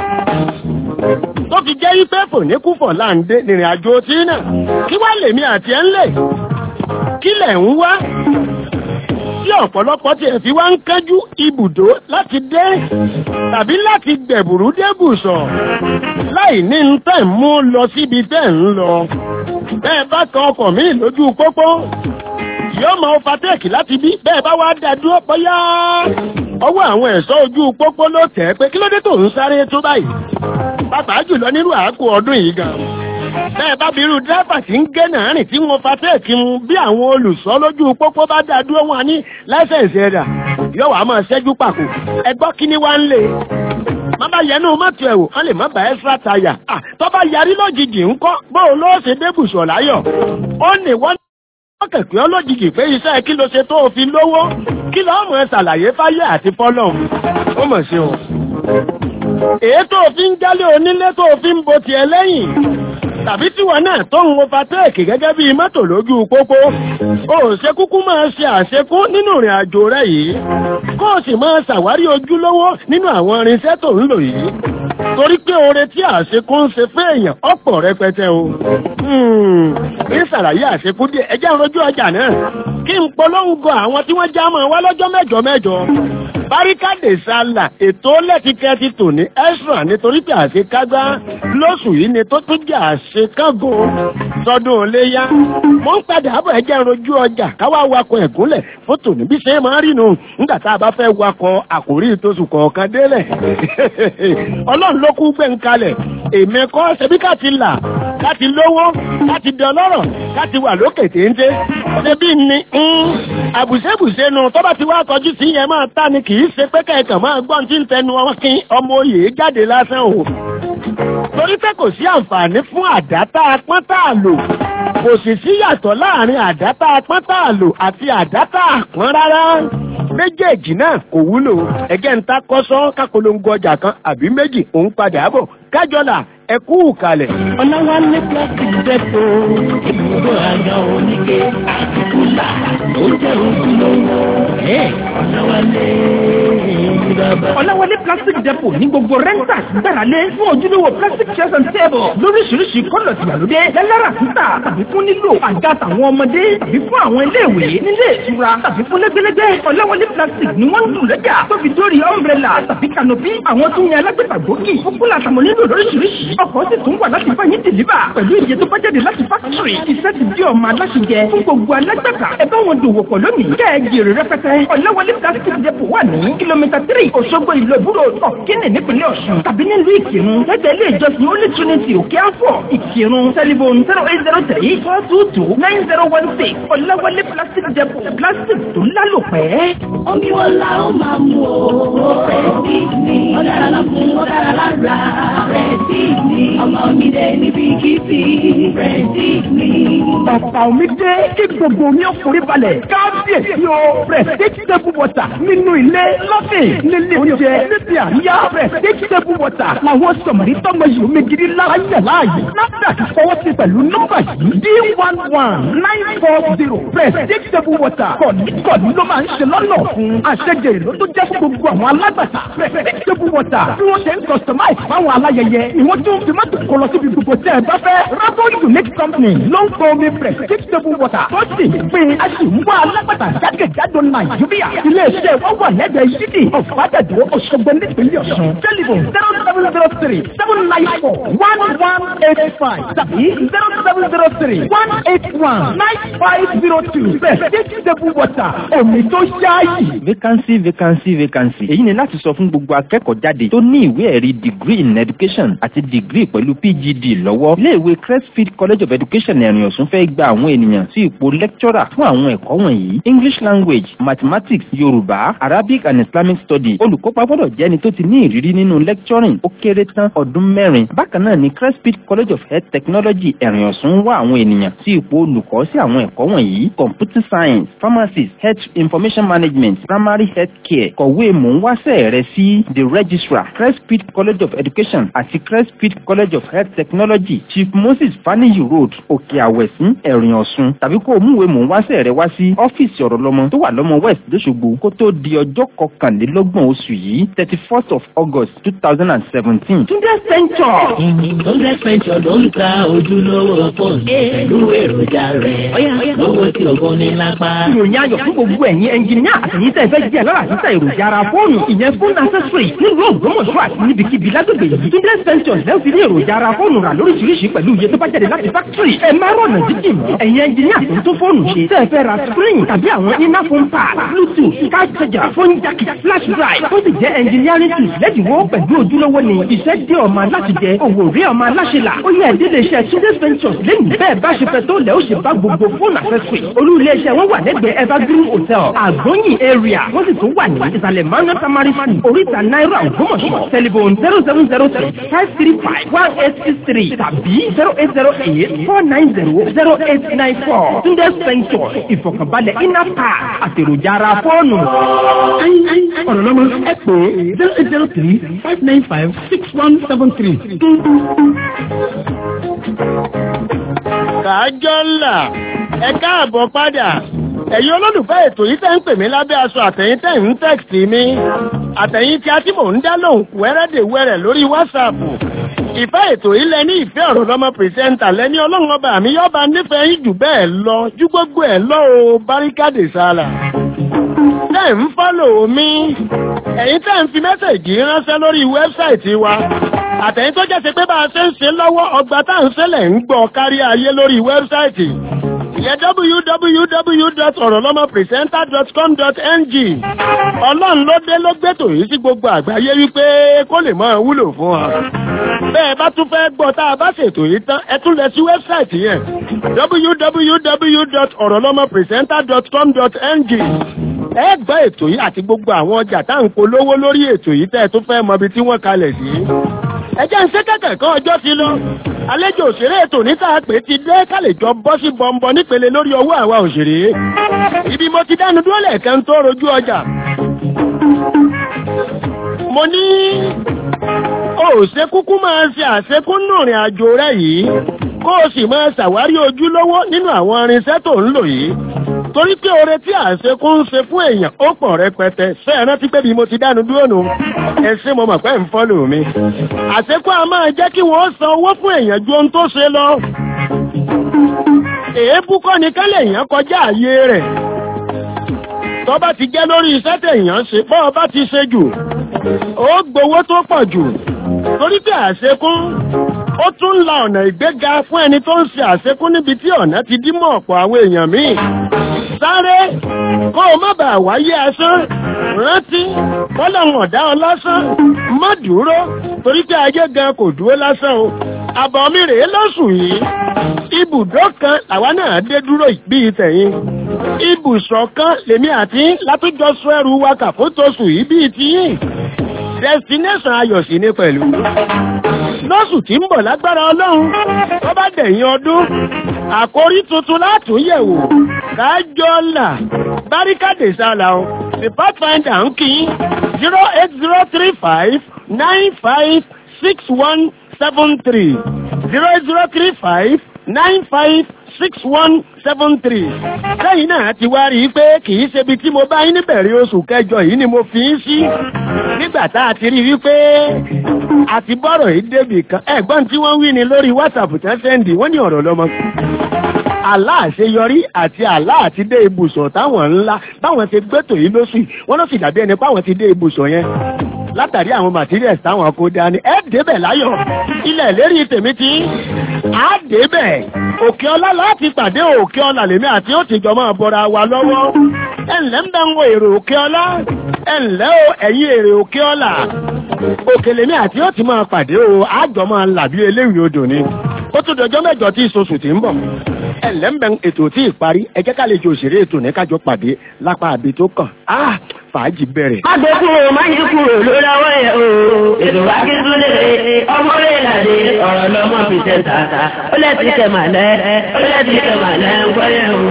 tó fi jẹ́ wípé fòníkúfọ̀ láǹdé nìrìn àjò tí náà kí wá lèmi àti ẹ̀ ń lè kí lẹ̀ ń wá tí ọ̀pọ̀lọpọ̀ tí ẹ̀ fi wá ń kẹ́jú ibùdó láti dé tàbí láti gbẹ̀bùrú débùsọ̀ láì ní ń tẹ̀ mú lọ síbi tẹ̀ ń lọ bẹ́ẹ̀ bá kan ọkọ̀ míì lójú pópó yóò mọ overtake láti bí bẹ́ẹ̀ bá wá dá dúró bóyá ọwọ́ àwọn ẹ̀ṣọ́ ojú pópó ló tẹ̀ pé kí ló dé tó ń sáré tó báyìí pàápàá jùlọ nírú àákò ọdún yìí gan bẹ́ẹ̀ bá birú dírẹ́fà tí ń gé náà rìn tí wọ́n fatẹ́ẹ̀kì mu bí àwọn olùṣọ́ lójú pópó bá dá dúró wọn ní lẹ́sẹ̀nsì ẹ̀dà yóò wá máa ṣẹ́jú pàkó ẹgbọ́ kíní wá ń lè má bá yẹnu mọ́tò ẹ̀ wò wọ́n lè má bá ẹ́sírà táyà tó bá yarí lójijì ńkọ́ bóun ló ṣe débùsọ̀ láyọ̀ ó ní wọ́n wọ́n kẹ̀kẹ́ ọlójijì pé iṣẹ́ kí ló ṣe tó o fi lówó kí lọ́ọ́ mọ̀ ẹ́ ṣàlàyé fáyé àti fọ́lọ́ ó mọ̀ sí o. èyí tó o fi ń jálé onílé tó o fi ń bo tiẹ̀ lẹ́yìn tàbí tíwọ náà tó ń overtake gẹ́gẹ́ bíi mọ́tò lójú pópó o ò ṣe kúkú máa ṣe àṣekún nínú ìrìn àjò rẹ yìí kó o sì máa ṣàwárí ojúlówó nínú àwọn irinṣẹ́ tó ń lò yìí torí pé oore tí àṣekún ń ṣe fún èèyàn ọ̀pọ̀ rẹpẹtẹ o ní ṣàlàyé àṣekún díẹ̀ ẹjẹ́ ìrojú ọjà náà kí n polongo àwọn tí wọ́n já mọ́ wá lọ́jọ́ mẹ́jọ mẹ́jọ báríkàdé sálà ètò lẹ́tìkẹ́tì tò ní ẹ́sùn nítorí pé àṣekágbá lóṣù yìí ni tó tún jẹ́ àṣekágo sọdún léyá mo ń padà bọ̀ ẹjẹ́ ìrojú ọjà káwá wakọ̀ ẹ̀gúnlẹ̀ fótò níbi ṣe máa rí nu nígbà tá a bá fẹ́ wakọ̀ àkórí ìtòsù kọ̀ọ̀kan délẹ̀ ọlọ́run ló kú gbẹ̀ ń kalẹ̀ èmi kọ́ ṣebí ká ti là ká ti lówó ká ti di ọlọ́rọ̀ ká ti wà lókè téńté ṣebí ni àbùṣẹ́bùṣẹ́ nu tó bá ti wá kọjú sí yẹn máa tá ni kì í ṣe pé kẹ̀kàn máa gbọ́n tí ń tẹnu kí ọmọ oyè jáde lásán o torí pé kò sí àǹfààní fún àdá tá a pọ́n tá a lò kò sì sí yàtọ̀ láàrin àdá tá a pọ́n tá a lò àti àdá tá a pọ́n rárá méjèèjì náà kò wúlò ẹgẹ́ ń ta kọ́sọ́ kápolongo ọjà kan àbí méjì òun padà bọ̀ kájọlà ẹ kú kalẹ̀. ọ̀làwálé plastic depo ibùdó àga oníke àti kúlà ó jẹ́ ojúlówó ọ̀làwálé bàbá. ọ̀làwálé plastic depo ní gbogbo renters gbáralé fún ojúlówó plastic chairs and tables lóríṣiríṣi kọ́lọ̀ tìgbàlódé lẹ́lára títà tàbí fún nílò àga tàwọn ọmọdé tàbí fún àwọn iléèwé nílé ìtura tàbí fún lẹ́gbẹ́lẹ́gbẹ́ ọ̀làwálé plastic ni wọ́n ń lù lẹ́jà tó fi dórí umbrella tàbí canopy àwọn tó ń yan alágbèbà gbòógì fúkúlà àtàwọn nílò lóríṣiríṣi ọkọ̀ sì tún wà láti fáyín dìlíbà pẹ̀lú iye tó bá jáde láti fákítírì iṣẹ́ ti di ọmọ aláṣẹjẹ fún gbogbo alágbàtà ẹ bá wọn dòwò pọ̀ lónìí kẹ́ ẹ jèrè rẹpẹtẹ ọ̀làwálé plastic depot wà ní kìlómítà tírì òṣogbo ìlú ìbúrò ọ̀kínì nípínlẹ̀ ọ̀ṣun tàbí nílùú ìkírun lẹ́gbẹ̀ẹ́ ilé ìjọsìn holy trinity òkè àfọ̀ ìkírun tẹlifon zero eight zero three four two two nine zero one six ọ̀làwálé plastic depot plastic tó lálòpẹ́. omi wo la ó máa mú o rẹ̀sí mi ọ̀dára lọ fún ọ̀dára lára rẹ̀sí mi ọmọ mi dé níbi kìsì rẹ̀sí mi. ọ̀pá omi dé kí gbogbo omi ó forí balẹ̀ kábíyèsí o prestige table water nínú ilé lọ́fìn nílé oúnjẹ níbi àríyá prestige table water làwọn sọ̀mọ̀rí tọ́mọ yìí omi gidi lára yẹ̀ láàyè NAFDAC fọwọ́ sí pẹ̀lú nọ́mbà yìí d one one nine four zero prestige table water kọ̀ọ̀nì ló máa ń ṣe lọ́nà fún àṣẹjẹ ìlú tó jẹ́ fún gbogbo àwọn alágbàtà prestige table water bí wọ́n ṣe ń customize fáwọn aláyẹyẹ ìwọ́n tún fi mọ́tò kọ lọ síbi gbogbo tẹ́ ẹ bá fẹ́ Rabo Unique Company ló ń kọ́ omi prestige table water tó sì pé a sì ń wá alágbàtà jákèjádò Nàìjíríà iléeṣẹ́ wa wà lẹ́gbẹ̀ẹ́ yídì ọ̀fadàdó Òṣogbo nípínlẹ̀ Ọ̀ṣun tẹlifon zero seven zero three seven nine four one one eight five tàbí zero seven zero three one eight one nine five zero two prestige table water omi tó ṣáàyè. vacancy vacancy vacancy èyí ni láti sọ fún gbogbo akẹ́kọ̀ọ́ jáde tó ní ìwé ẹ̀rí degree in education àti degree pẹ̀lú PGD lọ́wọ́ iléèwé Crestfield College of Education ẹ̀rìn ọ̀sùn fẹ́ gba àwọn ènìyàn sí ipò lecturer fún àwọn ẹ̀kọ́ wọ̀nyí English language mathematics Yorùbá Arabic and Islamic study olùkópa gbọ́dọ̀ jẹ́ ẹni tó ti ní ìrírí nínú lecturing ó kéré tán ọdún mẹ́rin bákan náà ni Crestfield College of Health Technology ẹ̀rìn ọ̀sùn wá àwọn ènìyàn sí ipò olùkọ́ sí àwọn ẹ̀kọ́ wọ̀nyí computer science pharmacy health information management primary health care kọ̀wé mò ń wáṣẹ́ rẹ sí the registrar Crestfield College of Education àti Crestfield College of Health Technology Chief Moses Faniyi Road Òkè Àwẹ̀sìn ẹ̀rìn ọ̀sùn tàbí kó o múwèé mò ń wáṣẹ́ rẹ wá sí ọ́fíìsì ọ̀rọ̀ lọ́mọ tó wà lọ́mọ West lóṣogbo kó tó di ọjọ́ kọkànlélọ́gbọ̀n oṣù yìí thirty first of August two thousand and seventeen. Túndé Centre. Túndé Centre ló ń ta ojúlówó fóònù pẹ̀lú èròjà rẹ̀ lówó tí ògùn ní lápá. ìròyìn ayọ̀ fún gbogbo ẹ̀yin ẹnjìníà àtẹ̀yìn tẹ́ fẹ́ jẹ́ lọ́la títà èròjà ara fóònù ìyẹn fóònù accessory nílùú Ògbómọ̀ṣọ́ àti níbikíbi lágbègbè yìí Túndé Centre lẹ́yìn fi ní èròjà ara fóònù rà lóríṣiríṣi pẹ̀lú iye tó bá jáde láti factory ẹ má rọ̀nà jíjìn ẹ̀yin ẹnjìníà tó ń tó fóònù ṣe tẹ́ fẹ́ ra screen tàbí tàbí àwọn iná phone pad bluetooth card charger phone jack flash drive tó sì jẹ́ engineering tools lẹ́dínwó pẹ̀lú ojúlówó ni iṣẹ́ dé ọmọ aláṣẹ jẹ òwò rí ọmọ aláṣẹ là ó yẹ ìdílé iṣẹ́ Tunde's Ventures lẹ́yìn bẹ́ẹ̀ bá ṣe fẹ́ tó lẹ́ ó ṣe bá gbogbo fóònù accessory olú ilé iṣẹ́ wọn wà lẹ́gbẹ̀ẹ́ evergreen hotel àgbóyìn area wọ́n sì tún wà ní ìsàlẹ̀ manu tamari school oríta náírà ògbómọ̀ṣọ́ telephone zero seven zero three five three five one eight six three tàbí zero eight zero eight four nine zero zero eight nine four Tunde's Ventures ìfọ̀kànbalẹ̀ inner park àtèròjà ara fóònù. ọ̀rọ̀ lọ́mọ ẹ pè é zero eight zero three five nine five six one seven three. kàájọ́ ńlá ẹ káàbọ̀ padà ẹ̀yin olólùfẹ́ ètò yìí tẹ́ ń pè mí lábẹ́ aṣọ àtẹ̀yìn tẹ́ ń tẹ́kìtì mi àtẹ̀yìn tí a ti mò ń dá lóhùn wẹ́rẹ́dẹ̀wẹ́rẹ́ lórí wásaàpù ìfẹ́ ètò yìí lẹ ní ìfẹ́ ọ̀rọ̀ lọ́mọ pìrìsẹ́ńtà lẹ́ni ọlọ́run ọba mi yọba nífẹ̀ẹ́ yín jù bẹ́ẹ̀ lọ ju gbogbo ẹ̀ lọ o báríkàdé sára tẹ́ ń fọ́lò mi ẹ̀yin tẹ́ ń fi mẹ́sẹ̀gì ránṣẹ́ lórí wẹ́bsáìtì wa àtẹ̀yìn tó jẹ́ sí pé bá a ṣe ń ṣe lọ́wọ́ ọgbà tá à ń ṣẹlẹ̀ ń gbọ́ kárí ayé lórí wẹ́bsáìtì ìyẹn www.orolomopresenter.com.ng ọlọ́run ló dé ló gbẹ́tò yìí sí gbogbo àgbáyé wípé kó lè máa wúlò fún wa bẹ́ẹ̀ bá tún fẹ́ gbọ́ tá a bá ṣètò yìí tán ẹ tún lọ sí wẹ́bsáìtì yẹn www.orolomopresenter.com.ng ẹ gbọ́ ètò yìí àti gbogbo àwọn ọjà tá à ń polówó lórí ètò yìí tẹ́ ẹ tún fẹ́ mọ ibi tí wọ́n kalẹ̀ sí ẹ jẹ́ ń ṣe kẹ̀kẹ́ kan ọjọ́ ti lọ àlejò òṣèré ètò níta pé ti dé kálẹ̀jọ bọ́ sí bọ́ńbọ́ nípele lórí ọwọ́ àwa òṣèré ibi mo ti dánu dúró lẹ́ẹ̀kan tó rojú ọjà mo ní o ò ṣe kúkú máa ṣe àṣekúnnù ìrìn àjò rẹ yìí kó o sì máa ṣàwárí ojúlówó nínú àwọn irinṣẹ́ tó ń lò yìí torí pé oore tí àṣekú ń ṣe fún èèyàn ó pọ̀ rẹpẹtẹ ṣé ẹ rántí pé bí mo ti dánu dúró nù ẹ ṣé mo mọ̀ pé ń fọ́lò mi àṣekú a máa jẹ́ kí wọ́n san owó fún èèyàn ju ohun tó ṣe lọ èébú kọ́ ni kálẹ̀ èèyàn kọjá àyè rẹ̀ tó bá ti jẹ́ lórí iṣẹ́ tèèyàn ṣe bọ́ ọ bá ti ṣe jù ó gbowó tó pọ̀ jù torí pé àṣekún ó tún ń la ọ̀nà ìgbéga fún ẹni tó ń ṣe àṣekún níbi tí ọ̀nà ti dí mọ́ ọ̀pọ̀ àwọn èèyàn míì sáré kó o má bàa wáyé asán rántí kọ́lọ́hún ọ̀dá ọ lásán má dúró torí pé ayé gan kò dúró lásán o àbọ̀ mi rèé lọ́sùn yìí ibùdó kan làwa náà dé dúró bíi tẹ̀yìn ibùsọ̀ kan lèmi àti látújọ sọ ẹrù wa kàfótosù yìí bíi tiyín destination ayọ̀ sí ní pẹ̀lú lọ́sùn tí ń bọ̀ lágbára ọlọ́run tó bá dẹ̀yìn ọdún àkórí tuntun látún yẹ̀wò kájọ là báríkàdé sálà o the pathfinder ń kí zero eight zero three five nine five six one seven three zero eight zero three five nine five six one seven three lẹ́yìn náà ti wá rí i pé kì í ṣebi tí mo bá yín níbẹ̀rẹ̀ oṣù kẹjọ yìí ni mo fi ń sí nígbà tá a ti rí i wípé àti bọ́rọ̀ yìí débì kan ẹ̀gbọ́n tí wọ́n wí ni lórí whatsapp tẹ́ sẹ́ndì wọ́n ní ọ̀rọ̀ lọ́mọ aláàṣeyọrí àti aláàti dé ibùsọ̀ táwọn ńlá báwọn ti gbẹ́tò yìí lóṣù wọ́n ló sì dàbí ẹni pé àwọn ti dé ibùsọ̀ yẹn látàrí àwọn materials táwọn kó dání ẹ débẹ̀ láyọ̀ ilẹ̀ lérí tèmi ti á débẹ̀ òkè ọlá láti pàdé òkè ọlá lèmi àti ó ti jọ máa bọra wa lọ́wọ́ ẹ ǹlẹ́ ń bá ń wo èrò òkè ọlá ẹ ǹlẹ́ o ẹ̀yin èrè òkè ọlá òkè lèmi àti ó ti máa pàdé o àjọ máa là bí eléwìí odò ni ó tún dọjọ́ mẹ́jọ tí ìsosù ti ń bọ̀ ẹ ǹlẹ́ ń bẹ ètò tí ì parí ẹ jẹ́ ká lè jọ òṣèré ètò ní kájọ pàdé lápá àbí tó kàn á fàájì bẹ̀rẹ̀. má gbé kúrò má yí kúrò lórí ọwọ́ yẹn o ètò akíntúndé ọmọ rẹ̀ làdé ọ̀rọ̀ lọ́mọ fi tẹ̀ tààtà ó lẹ́tí kẹ̀ màlẹ́ ó lẹ́tí kẹ̀ màlẹ́ ń gbọ́ yẹn o.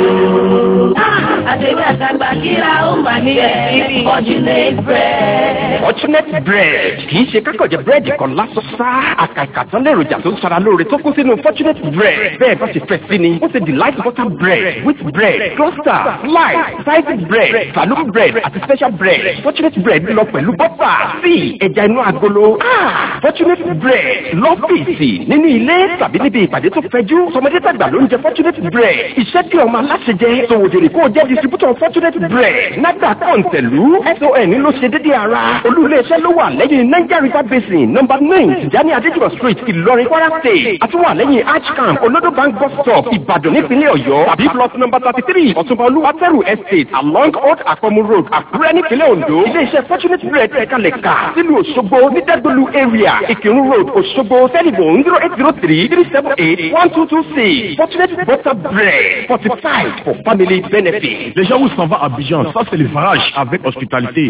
àtẹ̀wé àtàgbà kíra ó mà ní ẹ̀ fortunate bread. fortunate bread kì í ṣe kákọ̀jẹ̀ búrẹ́dì kan lásán sá àkàkà tán lèròjà tó ń sara lóore tó kó sínú fortunate bread bẹ́ẹ̀ bá ṣe fẹ́ sí ni ó ṣe delight butter bread wheat bread cluster slice sliced bread saloon bread àti special bread fortunate bread lọ pẹ̀lú bọ́fà sí ẹja inú agolo fortunate bread lọ́fíìsì nínú ilé tàbí níbi ìpàdé tó fẹjú tọmọdé tàgbà ló ń jẹ fortunate bread iṣẹ́ tí ọmọ aláṣẹ jẹ sòwòdèrè kó o jẹ́ distributor fortunate bread nàgbà kọ̀ǹtẹ̀lú son ló ṣe dédé ara olú-ilé-iṣẹ́ ló wà lẹ́yìn niger river basin number nine tìjání adéjúbọ̀ street ìlọrin kwara state àtúwà lẹ́yìn arch camp olodo bank bus stop ìbàdàn nípínlẹ̀ ọ̀yọ́ tàbí plot number thirty three ọ̀túnba olúwatẹ́rù estate along old akọmu road àkúrẹ́ nípínlẹ̀ ondo ilé-iṣẹ́ fortunate bread ẹ̀kalẹ̀ kà sílùú òṣogbo ní dẹ́gbẹ̀lú area ìkírun road òṣogbo telephone zero eight zero three three seven eight one two two six fortunate butter bread fortified for family benefit. Les gens où s'en va à Abidjan, ça c'est le farage avec hospitalité.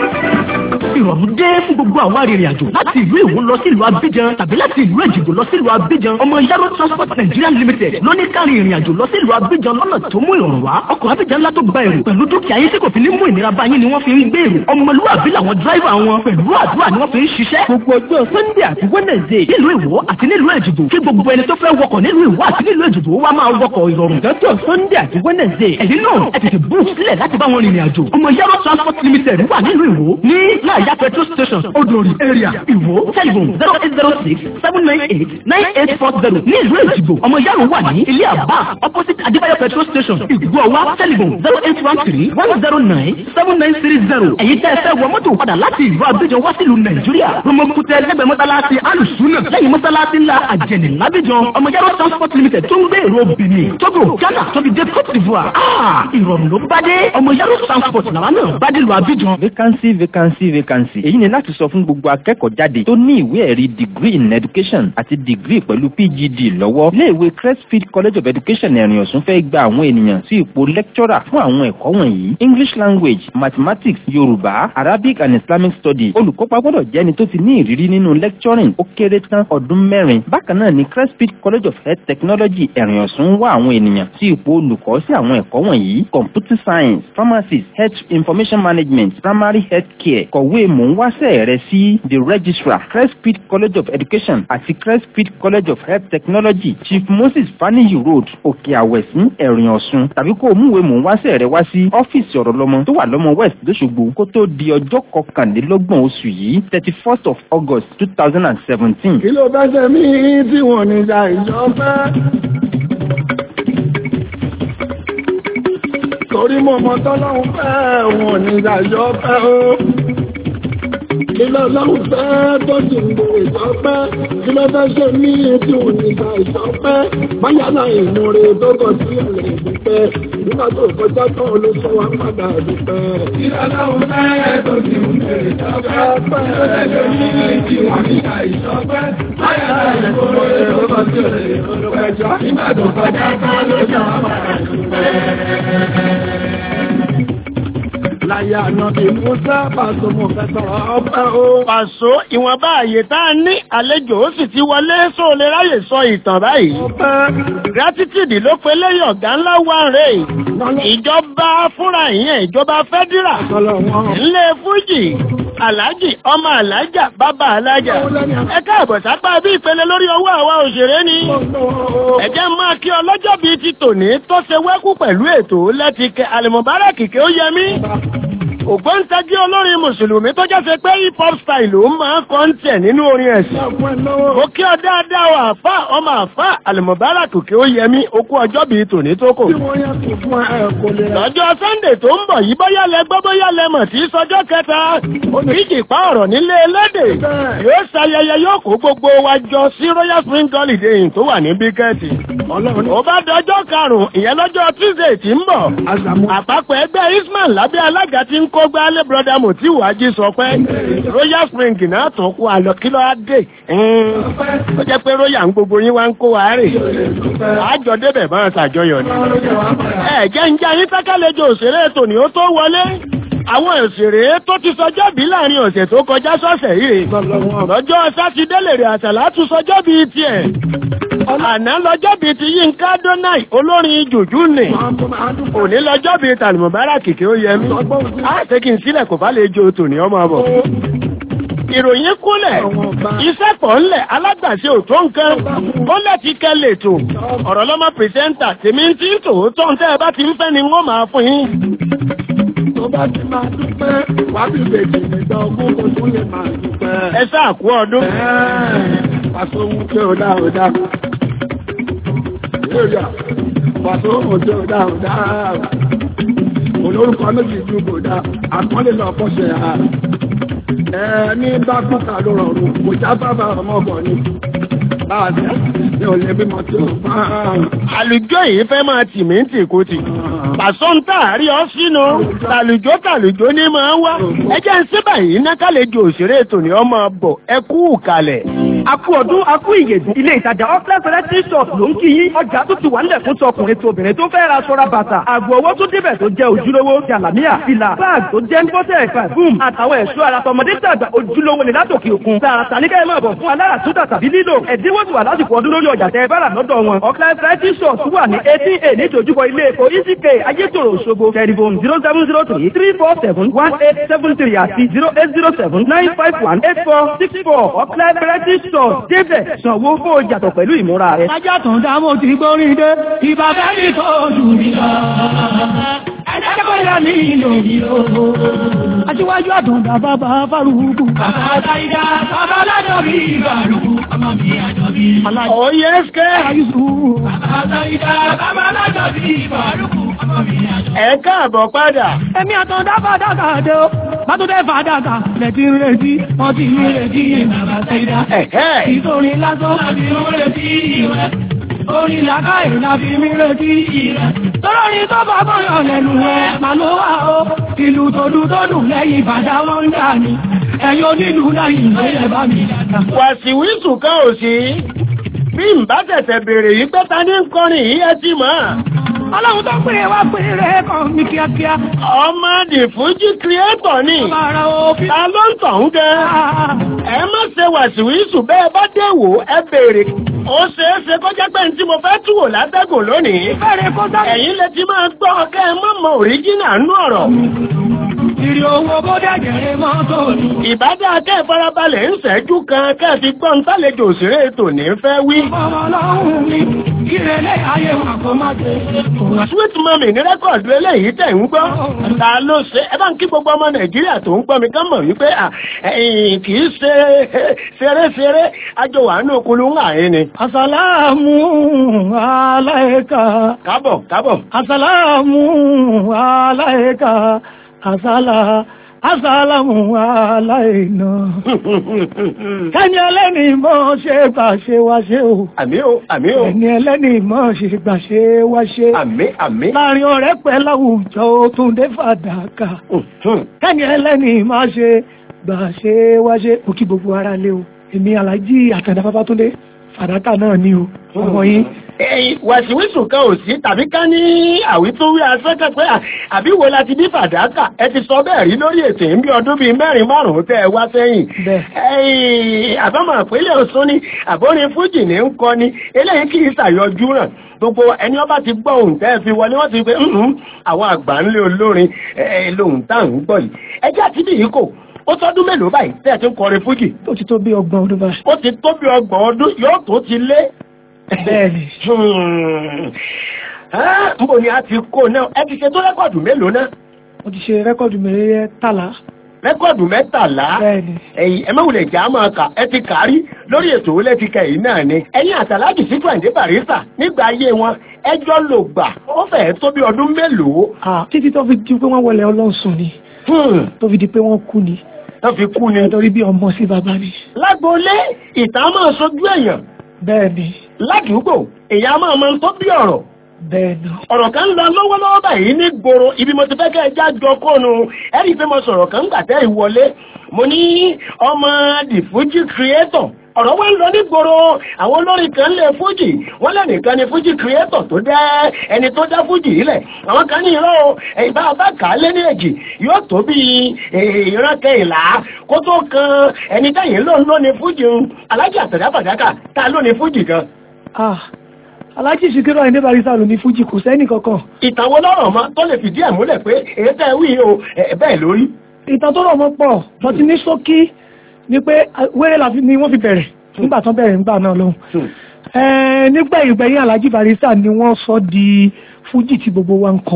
ìrọ̀rùn dé fún gbogbo àwọn arìnrìn-àjò láti ìlú Ìwó lọ sí ìlú Abidjan tàbí láti ìlú Èjìgbò lọ sí ìlú Abidjan ọmọ Yaro Transport Nigeria Limited ló ní káàrin ìrìn-àjò lọ sí ìlú Abidjan lọ́nà tó mú ìrọ̀rùn wá ọkọ̀ Abidjan ńlá tó gba èrò pẹ̀lú dúkìá yín tí kò fi ní mú ìnira bá yín ni wọ́n fi ń gbé èrò ọmọlúwàbí làwọn dráìvà wọn pẹ̀lú àdúrà ni wọ́n fi ń ṣiṣẹ́ gbogbo ọjọ́ Sunday àti Wednesday nílùú Ìwó àti nílùú Èjìgbò kí gbogbo ẹni tó fẹ́ wọkọ̀ nílùú Ìwó àti nílùú Èjìgbò wá máa wọkọ̀ ìrọ̀rùn lọ́jọ́ Sunday àti Wednesday ẹ̀yin náà ẹ tètè bú sílẹ̀ láti bá wọn rìnrìn àjò ọmọ Yaro Transport Limited wà nílùú Ìwó ní láàyà petrol station odori area Ìwó telephone zero eight zero six seven nine eight nine eight four zero ní ìlú Èjìgbò ọmọ Yaro wà ní ilé àbá opposite Adébáyọ̀ petrol station Ìgbọ̀wá telephone zero eight one three one zero nine seven nine three zero èyí tẹ́ ẹ fẹ́ wọ mọ́tò padà láti ìlú Abidjan wá sílùú Nàìjíríà Romokutẹ lẹ́gbẹ̀ẹ́ mọ́sálásí alùsùnà lẹ́yìn mọ́sálásí ńlá àjẹnì lábíjan ọmọ Yaro transport limited tó ń gbé èrò Benin Togo Ghana tóbi dé Côte d'Ivoire ah ìrọ̀rùn ló bá dé ọmọ Yaro transport làwọn náà bá dé lu Abidjan. vacancy vacancy vacancy èyí ni láti sọ fún gbogbo akẹ́kọ̀ọ́ jáde tó ní ìwé ẹ̀rí degree in education àti degree pẹ̀lú PGD lọ́wọ́ iléèwé Crestfield College of Education ẹ̀rìn ọ̀sùn fẹ́ gba àwọn ènìyàn sí ipò lecturer fún àwọn ẹ̀kọ́ wọ̀nyí English language mathematics Yorùbá Arabic and Islamic studies olùkópa gbọ́dọ̀ jẹ́ ẹni tó ti ní ìrírí nínú lecturing ó kéré tán ọdún mẹ́rin bákan náà ni Crestfield College of Health Technology ẹ̀rìn ọ̀sùn wá àwọn ènìyàn sí ipò olùkọ́ sí àwọn ẹ̀kọ́ wọ̀nyí computer science pharmacy health information management primary health care kọ̀wé mò ń wáṣẹ́ rẹ sí the registrar Crestfield College of Education àti Crestfield College of Health Technology Chief Moses Faniyi Road Òkè Àwẹ̀sìn ẹ̀rìn ọ̀sùn tàbí kó o múwèé mò ń wáṣẹ́ rẹ wá sí ọ́fíìsì ọ̀rọ̀ lọ́mọ tó wà lọ́mọ West lóṣogbo kó tó di ọjọ́ kọkànlélọ́gbọ̀n oṣù yìí thirty first of August two thousand and seventeen. kí ló bá ṣe mí tí wọ́n ní ìjà ìjọba. torí mo mọ tọ́lọ́hún fẹ́ wọn ní ìjà ìjọba o. kí ló lọ́hún fẹ́ tó sì ń gbé ìjọba. kí ló fẹ́ ṣe mí tí wọ́n ní ìjà ìjọba. báyà náà ìmúre tó kọ sí ọ̀rẹ́ ìdúpẹ́. nígbà tó kọjá tán ló sọ wá padà dúpẹ́. kí ló lọ́hún fẹ́ tó sì ń gbé ìjọba. kí ló fẹ́ ṣe mí tí wọ́n ní ìjà ìjọba. báyà náà ìmúre tó kọ sí ọ̀rẹ́ ìdúpẹ́. nígbà tó kọjá tán ló sọ wá padà dúpẹ́ láyé àná bí musa pàṣẹ mo fẹ́ sọ̀rọ̀ ọpẹ́ o. pàṣọ ìwọ̀nba àyè tá a ní àlejò ó sì ti wọlé só lè ráyè sọ ìtàn báyìí. gratitude ló pe lẹ́yìn ọ̀gá ńlá wà rè ìjọba fúnra ìyẹn ìjọba fẹ́dírà ńlẹ̀ fújì aláàjì ọmọ alájà bàbá alájà ẹ káàbọ̀ sápá bí ìpele lórí owó àwa òṣèré ni ẹ̀jẹ̀ máa kí ọlọ́jọ́ bíi ti tòní tó ṣe wẹ́kú pẹ̀lú ètò lẹ́tìkẹ́ àlùmọ̀bárà kìkẹ́ ó yẹ mí ògbóǹtagí olórin mùsùlùmí tó jẹ́ pé hip hop style ló máa ń kọ́ ń tẹ̀ nínú orin ẹ̀sìn. mo kí ọ dáadáa o àfa ọmọ àfa àlùmọ̀bárà kòkè ó yẹmí okú ọjọ́ bíi tòní tó kò. lọ́jọ́ sunday tó ń bọ̀ yìí bóyá lẹ gbọ́ bóyá lẹ mọ̀ tí sọjọ́ kẹta oníjì pa ọ̀rọ̀ nílé elédè yóò ṣayẹyẹ yóò kó gbogbo wa jọ sí royal spring holiday tó wà ní bíkẹ́ẹ̀tì. ó bá dọjọ́ karùn-ún ìyẹn lọ́jọ́ tuesday tí ń bọ̀ àpapọ̀ ẹgbẹ́ isman lábẹ́ alága ti ń kó gbálẹ̀ broda motiu ají sọ pé royal spring náà tún kó àlọ́ kí ló á dé ó jẹ́ pé royal ń gbogbo yín wá ń kó wa rè àjọ débẹ̀ máa ṣàjọyọ̀ ni. ẹ jẹ́ ń jẹ́ ayé sákàlejò òṣèré tòní ó tó wọlé àwọn òṣèré tó ti sọjọ́ bí láàrin ọ̀sẹ̀ tó kọjá sọ́sẹ̀ yìí lọ́jọ́ sátidé lèrè àtàlà tún sọjọ́ bí tiẹ̀ àná lọ́jọ́ bíi ti Yínká Dónáì olórin jùjú nì òní lọ́jọ́ bíi tàlùmọ̀bárà kìkì ó yẹ mí á ṣe kí n sílẹ̀ kò bá lè jo tòní ọmọ bọ̀. ìròyìn kúnlẹ̀ iṣẹ́ pọ̀ ńlẹ̀ alágbàṣe òtó nǹkan ó lẹ́tí kẹ́ lètò ọ̀rọ̀ lọ́mọ pìrìsẹ́ńtà tèmi ti ń tòótọ́ ń tẹ́ ẹ bá ti ń fẹ́ ni wọ́n máa fún yín. tó bá ti máa dúpẹ́ wá bí bèjì nígbà ogún kò tún lè máa dúpẹ́. ẹ sáà kú ọdún. pàṣẹ ohun tí ó dá ó dá. èrè pàṣẹ ohun tí ó dá ó dá. olórúkọ méjì ju kò dá àpọ́nlé lọ fọ́ṣẹ̀ ha. ẹ ní bá kúkà ló rọrùn kò já bàbá ọmọ bọ̀ ni. láàbẹ̀ ní ò lè bímọ tí ó bá. àlùjọ yìí fẹ́ máa tì mí tì kú tì. pàṣọ ń tààrí ọ sínú tàlùjọ tàlùjọ ní máa wá. ẹ jẹ́ ń síbà yìí ná kálejò òṣèré tòní ọmọ bọ̀ ẹ kú kalẹ̀. Akú ọdún akú ìyèdùn ilé ìtajà Ọ́fíìsì Electric Shop ló ń kí yín. Ọjà tó ti wà nílẹ̀ fún tọkùnrin tó obìnrin tó fẹ́ ra aṣọra bàtà. Àgbo owó tó débẹ̀ tó jẹ́ ojúlówó. Jàlámíà, fìlà, báàgì tó jẹ́ ńbọ́tẹ̀ pàfúm. Àtàwọn ẹ̀ṣọ́ ara tọmọdé tàgbà ojúlówó ni látòkè òkun. Tààràtà ní kẹ́hìn máa bọ̀ fún alára tó dà tàbí lílò. Ẹ̀dínwó ti wà lásìkò ọdún lórí ọjà tẹ bára lọ́dọ̀ wọn. Ọ́fíìsì Electric Shop wà ní eighteen a ní ìdojúkọ ilé epo ECK Ayétòrò Òṣogbo. Tẹlifon zero seven zero three three four seven one eight seven three àti zero eight zero seven nine five one eight four six four Ọ́fíìsì Electric Shop débẹ̀ sanwó kó o yàtọ̀ pẹ̀lú ìmúra rẹ̀. Ajá tó ń dá mo ti gbórí dé, ìbá bẹ́ẹ̀ni tó jù mí lọ. Ẹjẹ́ kó yá ní ìlò mi o. Aṣíwájú àtúndà bàbá Fárúkú. Bàbá Táyídá, bàbá Lájọ bí Fárúkú, ọmọ mi àjọ bí. Oyè ẹ́sìkẹ́. Bàbá Táyídá, bàbá Lájọ bí Fárúkú, ọmọ mi àjọ bí. Ẹ káàbọ̀ padà. Èmi àtúndà fàdákà dé o. Bátúndé fàdákà lẹ́tí ń retí, wọ́n ti ń retí bàbá Táyídá. Ìtòrí lásán láti ń retí rẹ̀. Orí làkáyè la fi mí retí rẹ̀. Tọ́lọ́ ni tó bá bọ́yọ̀ lẹ́nu ẹ̀ máa ló wà ó. Ìlú tòdú tó dùn lẹ́yìn ìbàdàn wọn ń dà ní. Ẹ̀yin onílù láyìn ìgbéyẹ̀ bá mi dàgbà. Wàsíwísù kan ò sí. Bí n bá tẹ̀tẹ̀ bèrè yìí pé ta ní ń kọrin yìí ẹ ti mọ̀. Ọlọ́run tó pè wá pè rẹ̀ kàn mí kíákíá. Ọmọ the Fuji creator ni. Bàrà òfin. Ta ló ń tọ̀hún gan? Ẹ má ṣe wàsíwísù bẹ́ẹ̀ bá dé wò ẹ bèrè. Ó ṣeé ṣe kó jẹ́ pé ní tí mo fẹ́ tú wò látẹ́gùn lónìí. Bẹ́ẹ̀ni kó sá. Ẹ̀yin lè ti máa gbọ́ kẹ́ ẹ má mọ òríjínà nú ọ̀rọ̀. Ìrì owó bó dẹ̀gẹ̀rẹ̀ mọ́tò ni. Ìbádá kẹ́ ìfarabalẹ̀ ń ṣẹ́jú kan kẹ́ ẹ fi gbọ́n tálejò òṣèré tòní fẹ́ wí. Ọmọ ọlọ́run mi, ìrẹ̀lẹ̀ ayé wà kó má dé. Sweet Mummy ní rẹ́kọ̀dù eléyìí tẹ̀ ń gbọ́. Ta ló ṣe? Ẹ bá ń kí gbogbo ọmọ Nàìjíríà tó ń gbọ́ mi kán mọ̀ wípé kì í ṣe ṣeré-ṣeré àjọ wà ní okulu ń àyín ni. Àsàlámù aláìka. Kábọ̀ kábọ̀. Àsàlámù aláìka. Àsàlá. Àsàlámù aláìna. Ẹni ẹlẹ́ni mọ́ ṣe gbà ṣe wá ṣe o. Àmì o, àmì o. Ẹni ẹlẹ́ni mọ́ ṣe gbà ṣe wá ṣe. Àmì, àmì. Láàrin ọ̀rẹ́ pẹ̀ láwùjọ ó tún dé fàdákà. Ẹni ẹlẹ́ni máa ṣe gbà ṣe wá ṣe. Mo kí gbogbo ara lé o. Èmi Àlájì Àtàndá Babátúndé fàdákà náà ni o. Ọmọ yín. Wàsíwísù kan ò sí tàbí ká ní àwítúwí asẹ́kẹ̀ pé àbí wo la ti bí fàdákà ẹ ti sọ bẹ́ẹ̀ rí lórí ètò ìbí ọdún bíi mẹ́rin márùn-ún tẹ́ ẹ wá sẹ́yìn. àbámọ̀ àpélé Ọ̀ṣun ni àbórin fújì ní ń kọ ni eléyìí kì í ṣàyọjú ràn gbogbo ẹni ọba ti gbọ́ ohun tẹ́ ẹ fi wọlé wọ́n ti pé àwọn àgbà ńlé olórin lóhun tá à ń gbọ́ yìí ẹjẹ́ àti bí yìí kò ó tọ́dún mélòó báyìí tẹ́ ẹ ti ń kọrin fújì. Ó ti tó bí ọgbọ̀n ọdún báyìí. ó ti tó bí ọgbọ̀n ọdún yóò tó ti lé Bẹ́ẹ̀ni. Mbò ni a ti kó náà, ẹ ti ṣe tó rẹ́kọ̀dù mélòó náà? Mo ti ṣe rẹ́kọ̀dù mẹ́tàlá. Rẹ́kọ̀dù mẹ́tàlá? Bẹ́ẹ̀ni. Ẹ̀yìn ẹ̀mẹ́wùlẹ̀ jà máa kà, ẹ ti kàrí lórí ètò olè ti kẹ̀yìn náà ni. Ẹ̀yin àtàlájì sí Tùwẹ̀ndé Bàrísà nígbà ayé wọn, ẹjọ́ lò gbà, ó fẹ́ẹ̀ tó bí ọdún mélòó. Títí tó fi di pé wọ́n wọlé ọlọ́sùn ni. Tó fi di pé wọ́n kú ni. Tó fi kú ni. Nítorí bí ọmọ sí bàbá ni. Lágboolé, ìtàn máa sojú èèyàn. Bẹ́ẹ̀ni. Ládùúgbò, èèyàn máa mọ tó bí ọ̀rọ̀. Bẹ́ẹ̀ni. ọ̀rọ̀ kan lọ lọ́wọ́lọ́wọ́ báyìí ní gbòòrò ibi mo ti fẹ́ kẹ́ ẹ já jọ kóònù ẹ̀rí pé mo sọ̀rọ̀ kan gbà tẹ́ ìwọlé mo ní ọmọ the Fuji creator ọ̀rọ̀ wá ń lọ ní gbòòrò àwọn olórin kan lè Fuji wọ́n lẹ́nìkan ni Fuji creator tó dẹ́ ẹni tó dá Fuji ilẹ̀ àwọn kan ní irọ́ ìbá bá kà á lé ní èjì yóò tó bí ìran kẹyìnlá kó tó kan ẹni tẹ́yìn ló ń lò ní Fuji alájà àtẹ̀dá fàdákà tá ló ní Fuji gan. ah alájì Síkírù Àyìndé Bàrísà ló ní fújì kò sẹ́nì kankan. ìtàn wo lọ́rọ̀ mọ́ tó lè fìdí ẹ̀ múlẹ̀ pé èyí tẹ́ wí o bẹ́ẹ̀ lórí. ìtàn tó rọ̀ mọ́ pọ̀ wọ́n ti ní ṣókí ni pé wéré la ni wọ́n fi bẹ̀rẹ̀ nígbà tán bẹ̀rẹ̀ nígbà náà lọ́hùn. nígbà ìgbẹ̀yìn alájì Bàrísà ni wọ́n sọ di fújì tí gbogbo wa ń kọ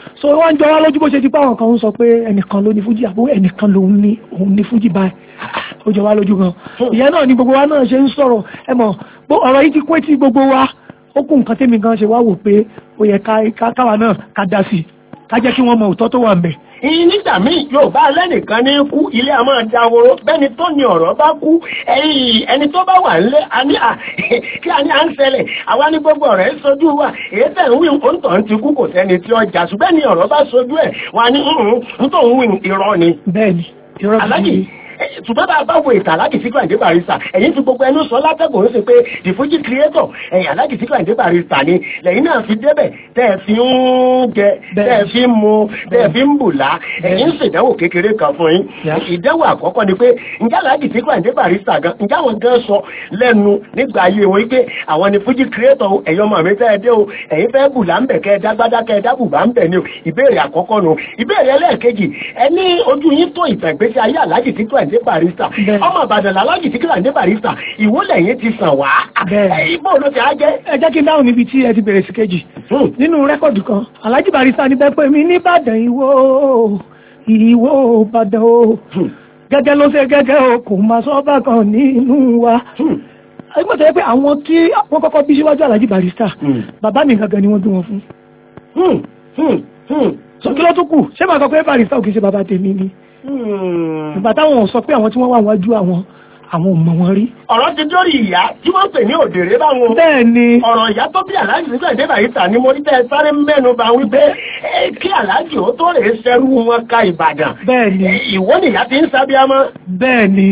so wọ́n ń jọ wá lójú bó ṣe ti pé àwọn kan ń sọ pé ẹnìkan ló ní fújì àbó ẹnìkan lòun ní òun ní fújì báyìí ó jọ wá lójú gan ìyẹn náà ni gbogbo wa náà ṣe ń sọ̀rọ̀ ẹ mọ̀ bó ọ̀rọ̀ yìí ti pé tí gbogbo wa ó kù nǹkan tẹ́mi gan ṣe wá wò pé ó yẹ ká káwa náà ká dá sí i ká jẹ́ kí wọ́n mọ òótọ́ tó wà ń bẹ̀ ìyìn nígbà míì yóò bá lẹ́nìkan ní kú ilé a máa dáwòrò bẹ́ni tó ní ọ̀rọ̀ bá kú ẹni tó bá wà nílé a ní à kí a ní à ń ṣẹlẹ̀ àwa ní gbogbo ọ̀rọ̀ ẹ̀ sojú wa èyí tẹ̀ ń wí òǹtọ̀ ń ti kú kò sẹ́ni tí ó jà ṣùgbẹ́ ni ọ̀rọ̀ bá sojú ẹ̀ wà ní ń tó ń wí irọ́ ni. bẹ́ẹ̀ni irọ́ alájì ṣùgbọ́n bá a bá wo ìtàn aláàjì síkú àìdé barista ẹ̀yìn fi gbogbo ẹnu sọ látẹ̀kùn ó sì pé the fuji creator ẹ̀yìn aláàjì síkú àìdé barista ni lẹ́yìn náà fi débẹ̀ tẹ́ ẹ fi ń jẹ tẹ́ ẹ fi ń mu tẹ́ ẹ fi ń bùlá ẹ̀yìn ń ṣèdánwò kékeré kan fún yín ìdánwò àkọ́kọ́ ni pé ǹjẹ́ aláàjì síkú àìdé barista gan ǹjẹ́ àwọn gan sọ lẹ́nu nígbà ayé wọn pé àwọn ni fuji creator ẹ̀yọ́ mọ̀ mi tẹ́ ẹ dé o ẹ̀yin fẹ́ bùlá ń bẹ̀ kẹ́ ẹ dágbádá kẹ́ ẹ dábùbá ń bẹ̀ ni o ìbéèrè àkọ́kọ́ nu ìbéèrè ẹlẹ́ẹ̀kejì ẹni ojú yín tó ìtàn ìgbésí ayé aláàjì síkú àìdé barista ọmọ ìbàdàn làlájì tí kílà ní barista ìwólẹ̀ yẹn ti sàn wá ìbò ló ti á jẹ́. ẹ jẹ́ kí n dáhùn níbi tí ẹ ti bẹ̀rẹ̀ sí kejì nínú rẹ́kọ̀dù kan alájì barista ní bẹ́ẹ̀ pé mi nìbàdàn ìwó ìwó ìbàdàn o gẹ́gẹ́ ló ṣe gẹ́gẹ́ o kò máa sọ bá kan nínú wa ẹgbẹ́ tó yẹ pé àwọn tí wọ́n kọ́kọ́ bí síwájú alájì barista bàbá mi gangan ni wọ́n bí wọn fún. sọ kí ló tún kù ṣé màá sọ pé barista ò kì í ṣe bàbá tèmi ni ìgbà táwọn sọ pé àwọn tí wọ́n wà wájú àwọn àwọn ò mọ̀ wọn rí. ọ̀rọ̀ ti dórí ìyá tí wọ́n pè ní òdèrè báwọn. bẹ́ẹ̀ ni. ọ̀rọ̀ ìyá tó bí aláàjì nígbà ìdè bàyíta ni mo rí tẹ́ sáré mẹ́nu bá wípé kí aláàjì ó tó rèé sẹ́rú wọn ká ìbàdàn. bẹ́ẹ̀ ni. ìwọ nìyá ti ń sábíámọ́. bẹ́ẹ̀ ni.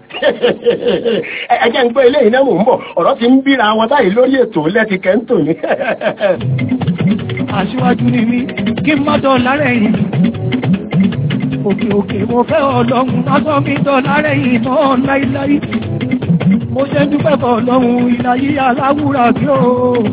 ẹ jẹ́ ń pé eléyìí náà mò ń bọ̀ ọ̀rọ̀ ti ń bíra wọn báyìí lórí ètò lẹ́ti kẹ́ńtò ni. aṣíwájú ni mí kí n má dọ̀ lárẹ̀ yìí òkè òkè mo fẹ́ ọlọ́run lásán mi dọ́là rẹ̀ ìmọ̀ láíláí mo ṣe dúpẹ́ fọ́ ọlọ́run ìlàyé aláwùrà bí ó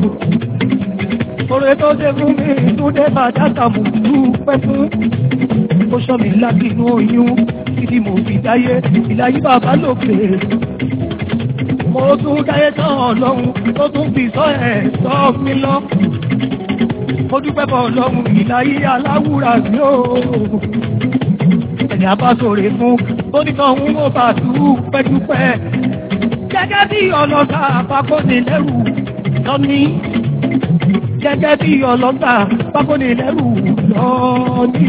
oore tó ṣe fún mi tó dé bàdàtà mo dúpẹ́ fún ó sọ mi láti inú oyún títí mo fi dáyé ìlàyé bàbá lòkè mo tún dáyé tán ọlọ́run tó tún fi sọ ẹ̀ sọ mi lọ mo dúpẹ́ fọ́ ọlọ́run ìlàyé aláwùrà bí ó ẹni abásòrè fún tónítọ̀ ń mọ́ bá dúpẹ́dúpẹ́ gẹ́gẹ́ bí ọlọ́ta pákóni lẹ́rù lọ́ní gẹ́gẹ́ bí ọlọ́ta pákóni lẹ́rù lọ́ní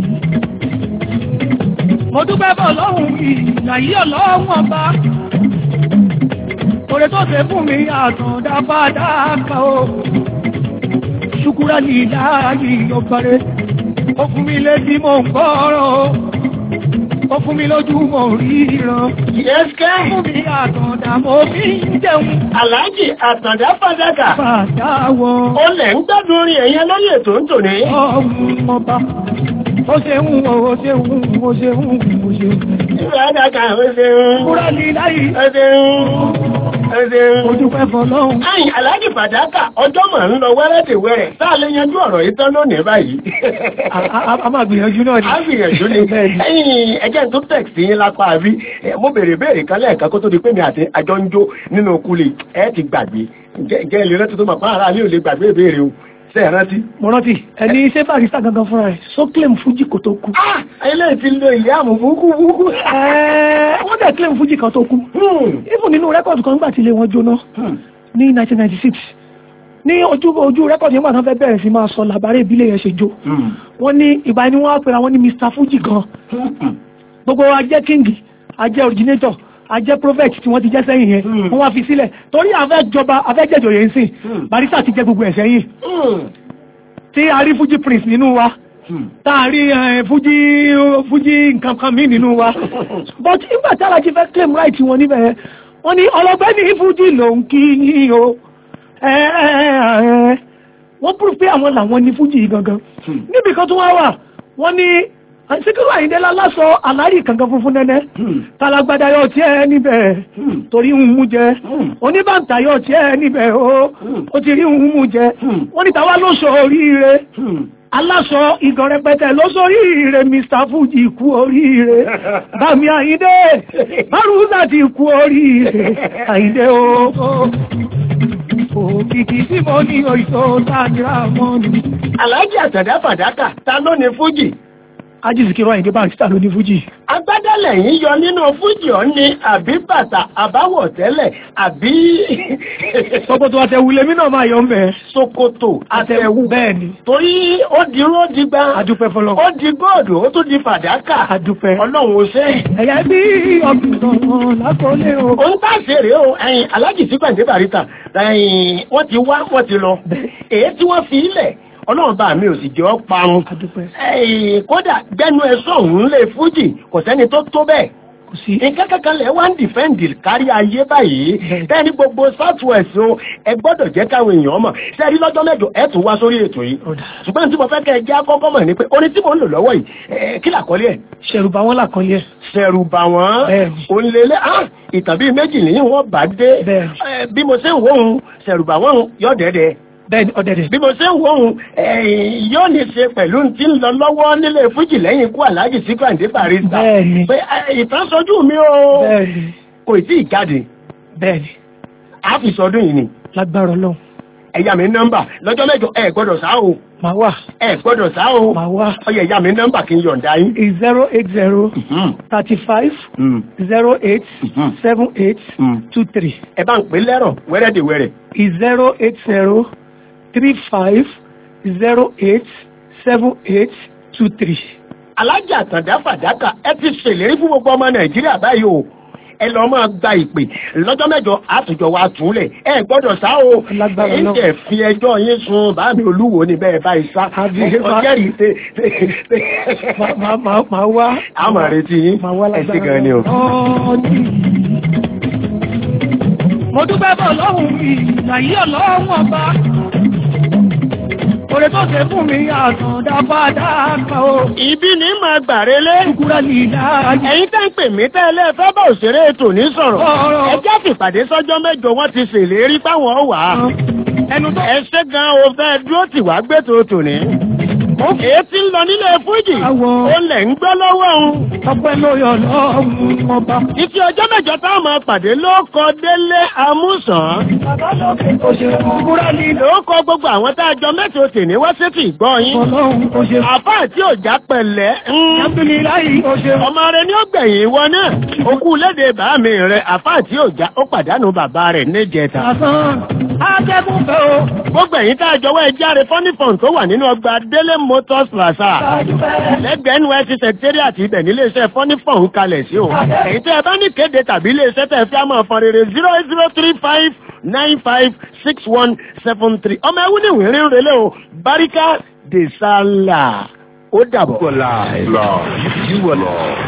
mo dúpẹ́ bọ̀ lọ́hùn ìlàyé ọlọ́run ọba òrè tó ṣe fún mi àtọ̀dá bá dáka o ṣùkúrà ní ìlàyé ọgbàrẹ́ ó fún mi létí mò ń gbọ́rọ̀ ó fún mi lójú mò ríran. Yẹ́sìkẹ́. Fún mi àtàndà mo fi ń jẹun. Àlájì àtàndà fàdákà. Fàdáwọ̀. Ó lẹ̀ ń gbádùn orin ẹ̀yẹn lórí ètò ń tòní. Ọ̀hún ọba. Ó ṣe ń wo, ó ṣe ń wo, ó ṣe ń wo, ó ṣe ń wo. Fàdákà ó ṣe ń. Kúrò ní láyé. Ó ṣe ń. Ó ṣe ń. Mo dúpẹ́ fọlọ́hún. Ẹ̀yìn Àlájì fàdákà ọjọ́ mà ń lọ wẹ́rẹ́dẹ̀wẹ́rẹ́. Sáà lè yanjú ọ̀rọ̀ yìí tán lónìí báyìí. A máa gbìyànjú náà ni. A gbìyànjú ni. Ẹ̀yìn ẹjẹ́ tó tẹ̀sí yín lápá àbí. Mo bèrè béèrè kan lẹ́ẹ̀kan kó tó di pé mi àti àjọ ń jó nínú kulè. Ẹ ti gbàgbé. Ǹjẹ́ ilé rántí tó máa pa ara ilé ò lè gbàgbé ìbéèrè o. Ṣé ẹ rántí? Mo rántí. Ẹni ṣé Barrister gangan fúnra rẹ̀ só claim Fuji kò tó kú. Ah! Ilé ti lo ìyá àmù búkú búkú. Wọ́n dẹ̀ claim Fuji kan tó kú. Even nínú rẹ́kọ̀dù kan nígbà tí ilé wọn jóná ní 1996 ní ojú ojú rẹ́kọ̀dì nígbà tán fẹ́ bẹ̀rẹ̀ sí máa sọ làbárẹ̀ ìbílẹ̀ yẹn ṣe jó wọ́n ní ìgbà ni wọ́n á pèrè àwọn ní Mr Fuji gan gbogbo wa jẹ́ king a jẹ́ originator a jẹ́ prophet tí wọ́n ti jẹ́ sẹ́yìn yẹn wọ́n wá fi sílẹ̀ torí afẹ́jọba afẹ́jẹ̀jọ yẹn sìn Barrister ti jẹ́ gbogbo ẹ̀ sẹ́yìn tí a rí Fuji prince nínú wa tá a rí Fuji Fuji nǹkan kan mí nínú wa but nígbà tí alájí fẹ́ claim right wọn níbẹ̀ wọ́n ní ọlọ́gbẹ́ ní Fuji ló ń kí yín o wọ́n púrú pé àwọn làwọn ní fújì gangan níbi kan tó wá wà wọ́n ní síkírù àyíndé lálásọ àlárí kankan funfun nẹ́nẹ́ tálágbádá yóò tí ẹ níbẹ̀ torí ń mú jẹ oníbàǹtà yóò tí ẹ níbẹ̀ o ó ti rí ń mú jẹ wọ́n ní tàwa ló sọ oríire aláṣọ ìgàn rẹpẹtẹ ló sọ oríire Mr Fuji kú oríire bàmí àyíndé bárúdà ti kú oríire àyíndé o òkìkí tí mo ní òyìnbó sáájúra mọ́ ni. Aláàjì àtàdá fàdákà ta ló ní fújì? Ajísìkírọ̀ Àyìndé Barrister ló ní Fújì. Agbádálẹ̀ yìí yọ nínú fújì ọ̀ ní àbí bàtà àbáwọ̀ tẹ́lẹ̀ àbí Ṣòkòtò àtẹ̀wù lèmi náà máa yọ ń bẹ̀. ṣòkòtò àtẹ̀wù. Bẹ́ẹ̀ ni. Torí ó di ró di gbá. Adúpẹ́ fọlọ́. Ó di góòdù ó tún di fàdákà. Adúpẹ́. Ọlọ́run ó ṣe. Ẹ̀yà bí ọ̀gbìn lákòólé o. Òun tá ṣeré o, ẹ̀yìn Aláàjì sí Gbàǹdé Barrister, ẹ̀yìn wọ́n ti wá wọ́n ti lọ. Èyí tí wọ́n fi ilẹ̀ ọlọ́run bá mi ò sì jẹ́ ọ́ parun. Ẹ̀yìn kódà gbẹ́nu ẹ sọ̀hún lè fújì kò sẹ́ni tó tó bẹ́ẹ̀. nǹkan kankan lẹ̀ wá ń dìfẹ́ǹdì kárí ayé báyìí bẹ́ẹ̀ ni gbogbo south west o ẹ gbọ́dọ̀ jẹ́ káwọn èèyàn mọ̀ sẹ́ẹ̀rí lọ́jọ́ mẹ́jọ ẹ tún wá sórí ètò yìí ṣùgbọ́n tí mo fẹ́ kẹ́ ẹ jẹ́ akọ́kọ́ mọ̀ ni pé orin tí mò ń lò lọ́wọ́ yìí ẹ, kí làkọ́lé ẹ̀. ṣẹ̀rùbà wọn làkọ́lé ẹ̀. ṣẹ̀rùbà wọn òǹlẹ̀lẹ̀ ah ìtàn bíi méjì nìyí wọ́n bá dé Ẹ, bí mo ṣe ń wò ó ṣẹ̀rùbà wọn yọ̀ dẹ́dẹ́ bẹ́ẹ̀ni ọ̀dẹ̀dẹ̀. bí mo ṣe ń wò ó yóò ní ṣe pẹ̀lú tí ń lọ lọ́wọ́ nílé fújì lẹ́yìn ikú aláàjì sí Gbàǹdé Barrister Bẹ́ẹ̀ni. pé ẹ, ìtàn sọjú mi o bẹ́ẹ̀ni. kò tí ì jáde bẹ́ẹ̀ni. a fi sọdún yìí ni lágbára Ọlọ́run. ẹ̀yà mi nọ́mbà lọ́jọ́ mẹ́jọ ẹ gbọ́dọ̀ sá o màá wà. ẹ gbọ́dọ̀ sá o màá wà. ọyẹ ẹ̀yà mi nọ́mbà kí n yọ̀ǹda yín. zero eight zero thirty five zero eight seven eight two three. ẹ bá ń pè lẹ́rọ̀ wẹ́rẹ́dẹ̀wẹ́rẹ́. zero eight zero three five zero eight seven eight two three. alájà àtàndá fàdákà ẹ ti ṣèlérí fún gbogbo ọmọ nàìjíríà báyìí o ẹ lọ máa gba ìpè lọ́jọ́ mẹ́jọ àtùjọ wa túlẹ̀ ẹ gbọ́dọ̀ sá o ẹ ń tẹ̀ fi ẹjọ́ yín sun báàmì olúwo ni bẹ́ẹ̀ báyìí sá ọjọ́ yìí ṣe. màá wá. a máa retí yín ẹ ṣe gan ni o. mo dúpẹ́ bọ̀ lọ́hùn mi ìlàyé ọlọ́run ọba oore tó ṣe fún mi àtàndá padà kan o. ibi ní máa gbàrélé. kúkúrẹ́ ní ìdá. ẹ̀yin tẹ́ ń pè mí tẹ́lẹ̀ fẹ́ bá òṣèré ètò ní sọ̀rọ̀. ẹ jẹ́ fìpàdé sọ́jọ́ mẹ́jọ wọ́n ti ṣèlérí páwọn wà á. ẹnu tó. ẹ ṣe gan o fẹ́ dúró tì wá gbé tòótò ní. èyí tí ń lọ nílé fújì. ó lẹ̀ ń gbọ́ lọ́wọ́ òun. ọpẹ́ lórí ọlọ́run ọba. títí ọjọ́ mẹ́jọ táwọn máa pàdé ló kọ délé amúsàn. bàbá lókè kò ṣe kúkúrẹ́ ní ìdá. ló kọ gbogbo àwọn tá a jọ mẹ́tò tì ní wá sétí ìgbọ́ yín. ọlọ́run kò ṣe. àfá àti òjá pẹ̀lẹ́. Alhamdulilayi kò ṣe. ọmọ rẹ ní ó gbẹ̀yìn ìwọ náà. okú léde bàámi rẹ àfá àti òjá ó pàdánù bàbá rẹ̀ níjẹta. àtàn akẹ́kùn fẹ́ o. gbogbo ẹ̀yin tá a jọwọ́ ẹ járe fọ́nífọ̀n tó wà nínú ọgbà délé motors plaza. lẹ́gbẹ̀ẹ́ nysc secretariat ibẹ̀ nílé iṣẹ́ fọ́nífọ̀n kalẹ̀ sí o. èyí tẹ́ ẹ bá ní kéde tàbí ilé iṣẹ́ tẹ́ ẹ fi á máa fọn rere zero eight zero three five nine five six one seven three. ọmọ ẹwú ní ìwérín relé o barika de sala ó dàbọ̀. You were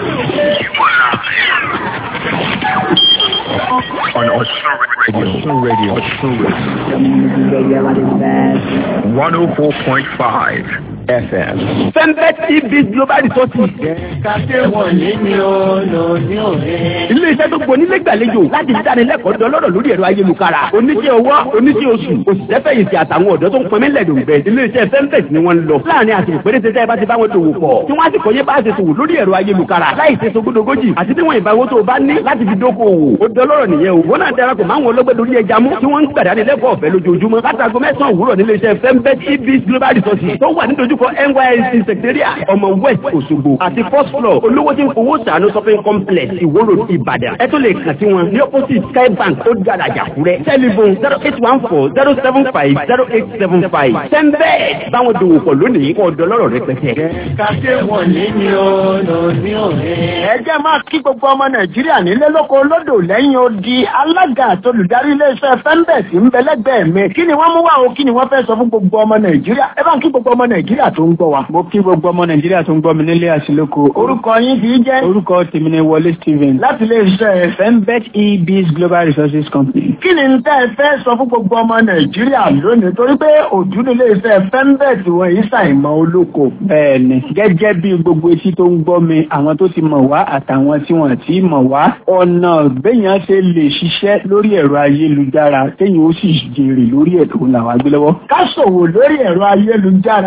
on Osun Radio. Osun Radio. Osun Radio. 104.5 FM. Fembet EB Global Resources. Kàṣe wọ̀nyí ni ó lò ní òde. Ilé iṣẹ́ tó gbọ́ nílé gbàlejò láti dánilẹ́kọ̀ọ́ dọlọ́rọ̀ lórí ẹ̀rọ ayélujára. Oníṣẹ́ owó, oníṣẹ́ oṣù, òṣìṣẹ́ fẹ̀yìntì àtàwọn ọ̀dọ́ tó ń pọnmi lẹ̀dọ̀ bẹ̀. Ilé iṣẹ́ Fembet ni wọ́n ń lọ. Láàárín àsìkò péréte tẹ́ ẹ bá ti bá wọn dòwò pọ̀. Tí wọ́n á sì kọ́ yé bá ṣe ṣòwò lórí ẹ̀rọ ayélujára. Láì ṣe sogódogójì àti tí wọ́n ìbáwó tó o bá ní láti fi dókòwò. Ó dọlọ́rọ̀ nìyẹn o. Wọ́n náà darapọ̀ máwọn ọlọ́gbẹ́ lórí ẹja mú tí wọ́n ń gbàdánilẹ́kọ̀ọ́ ọ̀fẹ́ lójoojúmọ́. Látago mẹ́sàn-án òwúrọ̀ nílé iṣẹ́ Fembet EB Global Resources tó wà ní dojúkọ NYSC Secretariat ọmọ West Òṣogbo àti first floor olówó tí ń fowó sàánú shopping complex Ìwó Road Ìbàdàn. Ẹ tó lè kàn sí wọn ní opposite Sky Bank ó dára jàkúrẹ́. Telephone zero eight one four zero seven five zero eight seven five. Fembet báwọn dòwò pọ̀ lónìí kọ́ ọ̀dọ́ lọ́rọ̀ rẹpẹtẹ. Kàṣe wọ̀nyí ni ó lò ní òde. ẹ jẹ́ máa kí gbogbo ọmọ nàìjíríà nílé lóko lódò lẹ́yìn odi alága àtolùdarí iléeṣẹ́ fembet ń bẹ lẹ́gbẹ̀ẹ́ mi kí ni wọ́n mú wá o kí ni wọ́n fẹ́ sọ fún gbogbo ọmọ nàìjíríà ẹ bá ń kí gbogbo ọmọ nàìjíríà tó ń gbọ́ wa. mo kí gbogbo ọmọ nàìjíríà tó ń gbọ́ mi nílé àṣìlóko. orúkọ yín kì í jẹ́. orúkọ tèmi ni wọlé stephen. láti iléeṣẹ́ fembet ebs global resources company. kí ni tẹ́ ẹ fẹ́ sọ fún gbogbo ọmọ nàìjíríà lónìí torí pé òjú ní iléeṣẹ́ fembet wọn yìí ṣàìmọ̀ olóko. bẹ́ẹ̀ni gẹ́gẹ́ bí gbogbo etí tó ń gbọ́ mi àwọn tó ti mọ̀ wá àtàwọn tí wọ́n ti mọ̀ wá ọ̀nà béèyàn ṣe lè ṣiṣẹ́ lórí ẹ̀rọ ayélujára téèyàn ó sì jèrè lórí ẹ̀ tó làwọn agbélọ́wọ́. ká ṣòwò lórí ẹ̀rọ ayélujára irú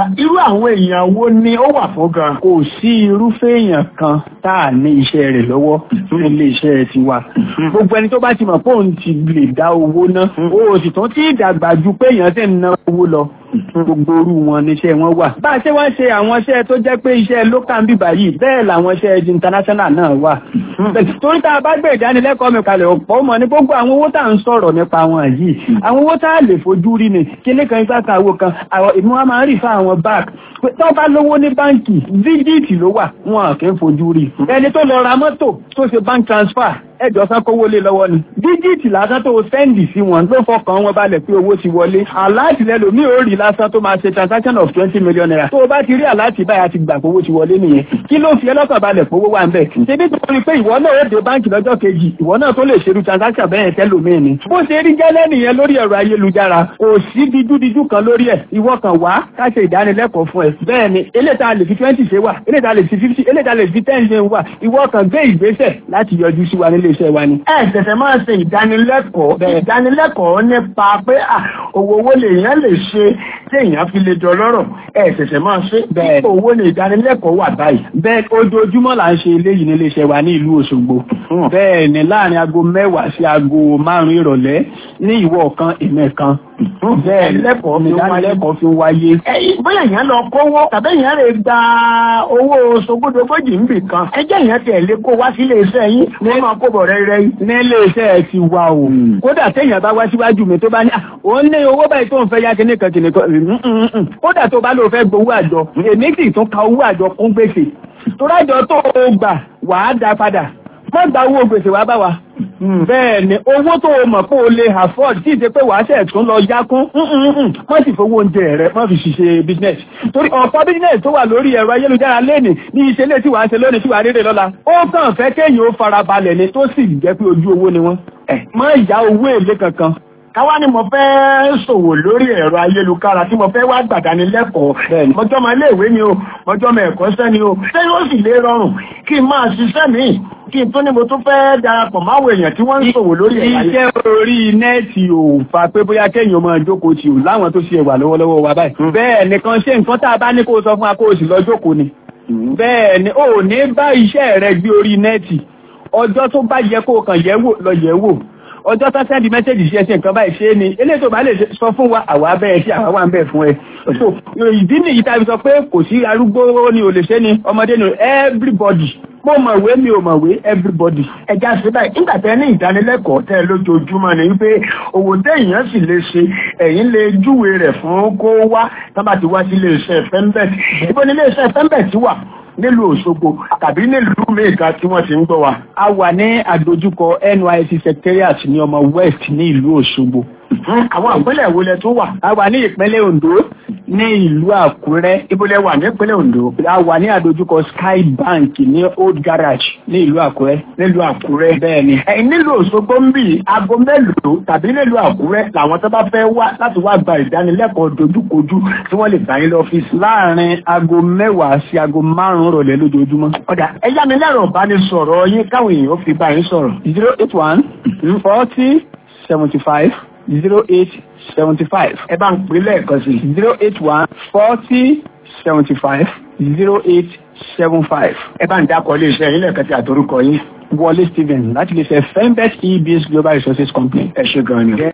àwọn èèyàn wo ni ó wà fún gan. kò sí irúfẹ́ èèyàn kan tá a ní iṣẹ́ rẹ̀ lọ́wọ́ ní ilé iṣẹ́ tiwa gbogbo ẹni tó bá ti mọ̀ pé òun ti lè dá owó ná o sì tún tí ìdàgbà ju pé èèyàn sì ń ná owó lọ gbogbo orú wọn níṣẹ́ wọn wà. bá a ṣe wá ṣe àwọn iṣẹ́ tó jẹ́ pé iṣẹ́ local ń bíbà yìí bẹ́ẹ̀ làwọn iṣẹ́ international náà wà. torí tá a bá gbé ìdánilẹ́kọ̀ọ́ mi kalẹ̀ ọ̀pọ̀ mọ̀ ní gbogbo àwọn owó tá à ń sọ̀rọ̀ nípa wọn yìí àwọn owó tá a lè fojú rí ni kíní kan igbá kan àwo kan àwọn ìmú wa máa ń rí fún àwọn bank tó bá lówó ní báǹkì díjìtì ló wà wọn kì í fojú rí ẹni tó lọ ra mọ́tò tó ṣe bank transfer ẹjọ́ sán kówó lé lọ́wọ́ ni díjìtì lásán tó sẹ́ndì sí wọn ló fọkàn wọn balẹ̀ pé owó ti wọlé aláàtì lẹ́lò ní òórì lásán tó máa ṣe transaction of twenty million naira tó o bá ti rí aláàtì báyà ti gbà pówó ti wọlé nìyẹn kí ló fi ẹlọ́kàn balẹ̀ pówó wà ń bẹ̀ ṣebí tó rí pé ìwọ náà ó dé báǹkì lọ́jọ́ kejì ìwọ náà tó lè ṣerú transaction bẹ́ẹ̀ tẹ́lòmíì ni bó ṣe rí gẹ́lẹ́ nìyẹn lórí ẹ̀rọ ayélujára kò sí dídúdídú kan lórí ẹ̀ ìwọ kan wá ká ṣe ìdánilẹ́kọ̀ọ́ fún ẹ bẹ́ẹ̀ ni eléta lè fi twenty ṣe wà eléta lè fi fifty eléta lè fi ten ṣe wà ìwọ kan gbé ìgbésẹ̀ láti yọjú sí wa nílé iṣẹ́ wa ni ẹ ṣẹ̀ṣẹ̀ máa ṣe ìdánilẹ́kọ̀ọ́ ìdánilẹ́kọ̀ọ́ nípa pé owó owó lèèyàn lè ṣe tí èèyàn fi lè dọlọ́rọ̀ ẹ ṣẹ̀ṣẹ̀ máa ṣe ipò owó ní ìdánilẹ́kọ̀ọ́ wà báyìí. bẹ́ẹ̀ ojoojúmọ́ là ń ṣe eléyìí nílé iṣẹ́ wa ní ìlú Òṣogbo bẹ́ẹ̀ ni láàrin aago mẹ́wàá sí aago márùn-ún ìrọ̀lẹ́ ní ìwọ kan ìmẹ̀ kan bẹ́ẹ̀ lẹ́kọ̀ọ́ mi dánilẹ́kọ̀ọ́ fi wáyé. bóyá èèyàn lọ kówó tàbí èèyàn lè gba owó sogódogójì níbì kan ẹjẹ́ èèyàn tẹ̀ lé kó wá sílé iṣẹ́ yín ní máa kó bọ̀ rẹ́rẹ́ yìí. nílé iṣẹ́ ẹ ti wá o kódà téèyàn bá wá síwájú mi tó bá ní òun ní owó báyìí tó ń fẹ́ yá kíní kan kíní kan kódà tó bá lóò fẹ́ gbowó àjọ èmi sì tún ka owó àjọ kún gbèsè tó rájọ tó o gbà wàá dá padà má gba owó gbèsè wá bá wa. bẹ́ẹ̀ ni owó tó o mọ̀ pé o lè afford tí ì ṣe pé wàá ṣẹ̀ tún lọ yá kún má sì fowó oúnjẹ rẹ má fi ṣiṣẹ́ business. torí ọ̀pọ̀ business tó wà lórí ẹ̀rọ ayélujára lẹ́nì ní ìṣẹ̀lẹ̀ tí wàá ṣe lónìí tí wàá rere lọ́la. ó kàn fẹ́ kéèyàn ó farabalẹ̀ ni tó sì jẹ́ pé ojú owó ni wọ́n. má yá owó èlé kankan káwá ni mo fẹ́ ṣòwò lórí ẹ̀rọ ayélujára tí mo fẹ́ wá gbàdánilẹ́kọ̀ọ́ mọjọ́ máa léèwé ni o mọjọ́ máa ẹ̀kọ́ṣẹ́ ni o ṣé yóò sì lè rọrùn kí n máa ṣiṣẹ́ míì kí n tó ní mo tún fẹ́ darapọ̀ máwọn èèyàn tí wọ́n ń ṣòwò lórí ẹ̀rọ iṣẹ́ orí nẹ́ẹ̀tì ò fà pé bóyá kéèyàn máa jókòó tì ò láwọn tó ṣe wà lọ́wọ́lọ́wọ́ wa báyìí bẹ́ẹ̀ nìkan ṣe nǹkan tá a bá ní kó sọ fún wa kó o sì lọ jókòó ni bẹ́ẹ̀ ni ò ní bá iṣẹ́ rẹ gbé orí nẹ́ẹ̀tì ọjọ́ tó bá yẹ kó o kàn yẹ̀ wò lọ yẹ̀ wò ọjọ́ tó sẹ́ndì mẹ́sẹ̀jì sí ẹsẹ̀ nǹkan báyìí ṣe ni eléyìí tó bá lè sọ fún wa àwa bẹ́ẹ̀ sí àwa wà ń bẹ̀ fún ẹ. so ìdí nìyí tá a fi sọ pé kò sí arúgbó ni ò lè ṣe ni ọmọdé ni everybody mo mọ̀wé mi ò mọ̀wé everybody. ẹja síbẹ̀ nígbà tẹ́ ní ìdánilẹ́kọ̀ọ́ tẹ́ lójoojúmọ́ ni wípé òwò téèyàn sì lè ṣe ẹ̀yin lè júwe rẹ̀ fún kó wá tábà ti wá sí iléeṣẹ́ fembet ibo ni iléeṣẹ́ fembet wà nílùú Òṣogbo tàbí nílùú mẹ́ẹ̀ká tí wọ́n ti ń gbọ́ wa. a wà ní àdójúkọ NYSC secretariat ní ọmọ west ní ìlú Òṣogbo. àwọn ìpínlẹ̀ wo lẹ tó wà. a wà ní ìpínlẹ̀ Ondo ní ìlú Àkúrẹ́. ibo lẹ wà ní ìpínlẹ̀ Ondo. a wà ní àdójúkọ Sky Bank ní Old Garage ní ìlú Àkúrẹ́. nílùú Àkúrẹ́. bẹ́ẹ̀ ni. ẹ̀yin nílùú Òṣogbo ń bì aago mélòó tàbí nílùú Àkúrẹ́ làwọn tó bá fẹ́ wá láti wá gba ìdánilẹ́kọ̀ọ́ dojúkojú tí wọ́n lè gbà yín lọ́fíìsì. láàárín aago mẹ́wàá sí aago márùn-ún rọ̀lẹ́ lójoojúmọ́. ọ̀dà ẹ̀yá mi lẹ́rọ̀ ìbánisọ̀rọ̀ yín káwọn èèyàn fi bá yín sọ̀rọ̀. zero eight one forty seventy five zero eight seventy five. ẹ bá ń pè lẹ́ẹ̀kan sí. zero eight one forty seventy five zero eight seven five. ẹ bá ń dákọ̀ ilé iṣẹ́ yín lẹ́ẹ̀kan sí àtorúkọ yín. Wọlé Stephen láti lè ṣe Fembet EBS Global Resources Company. ẹ ṣe gan-an ni.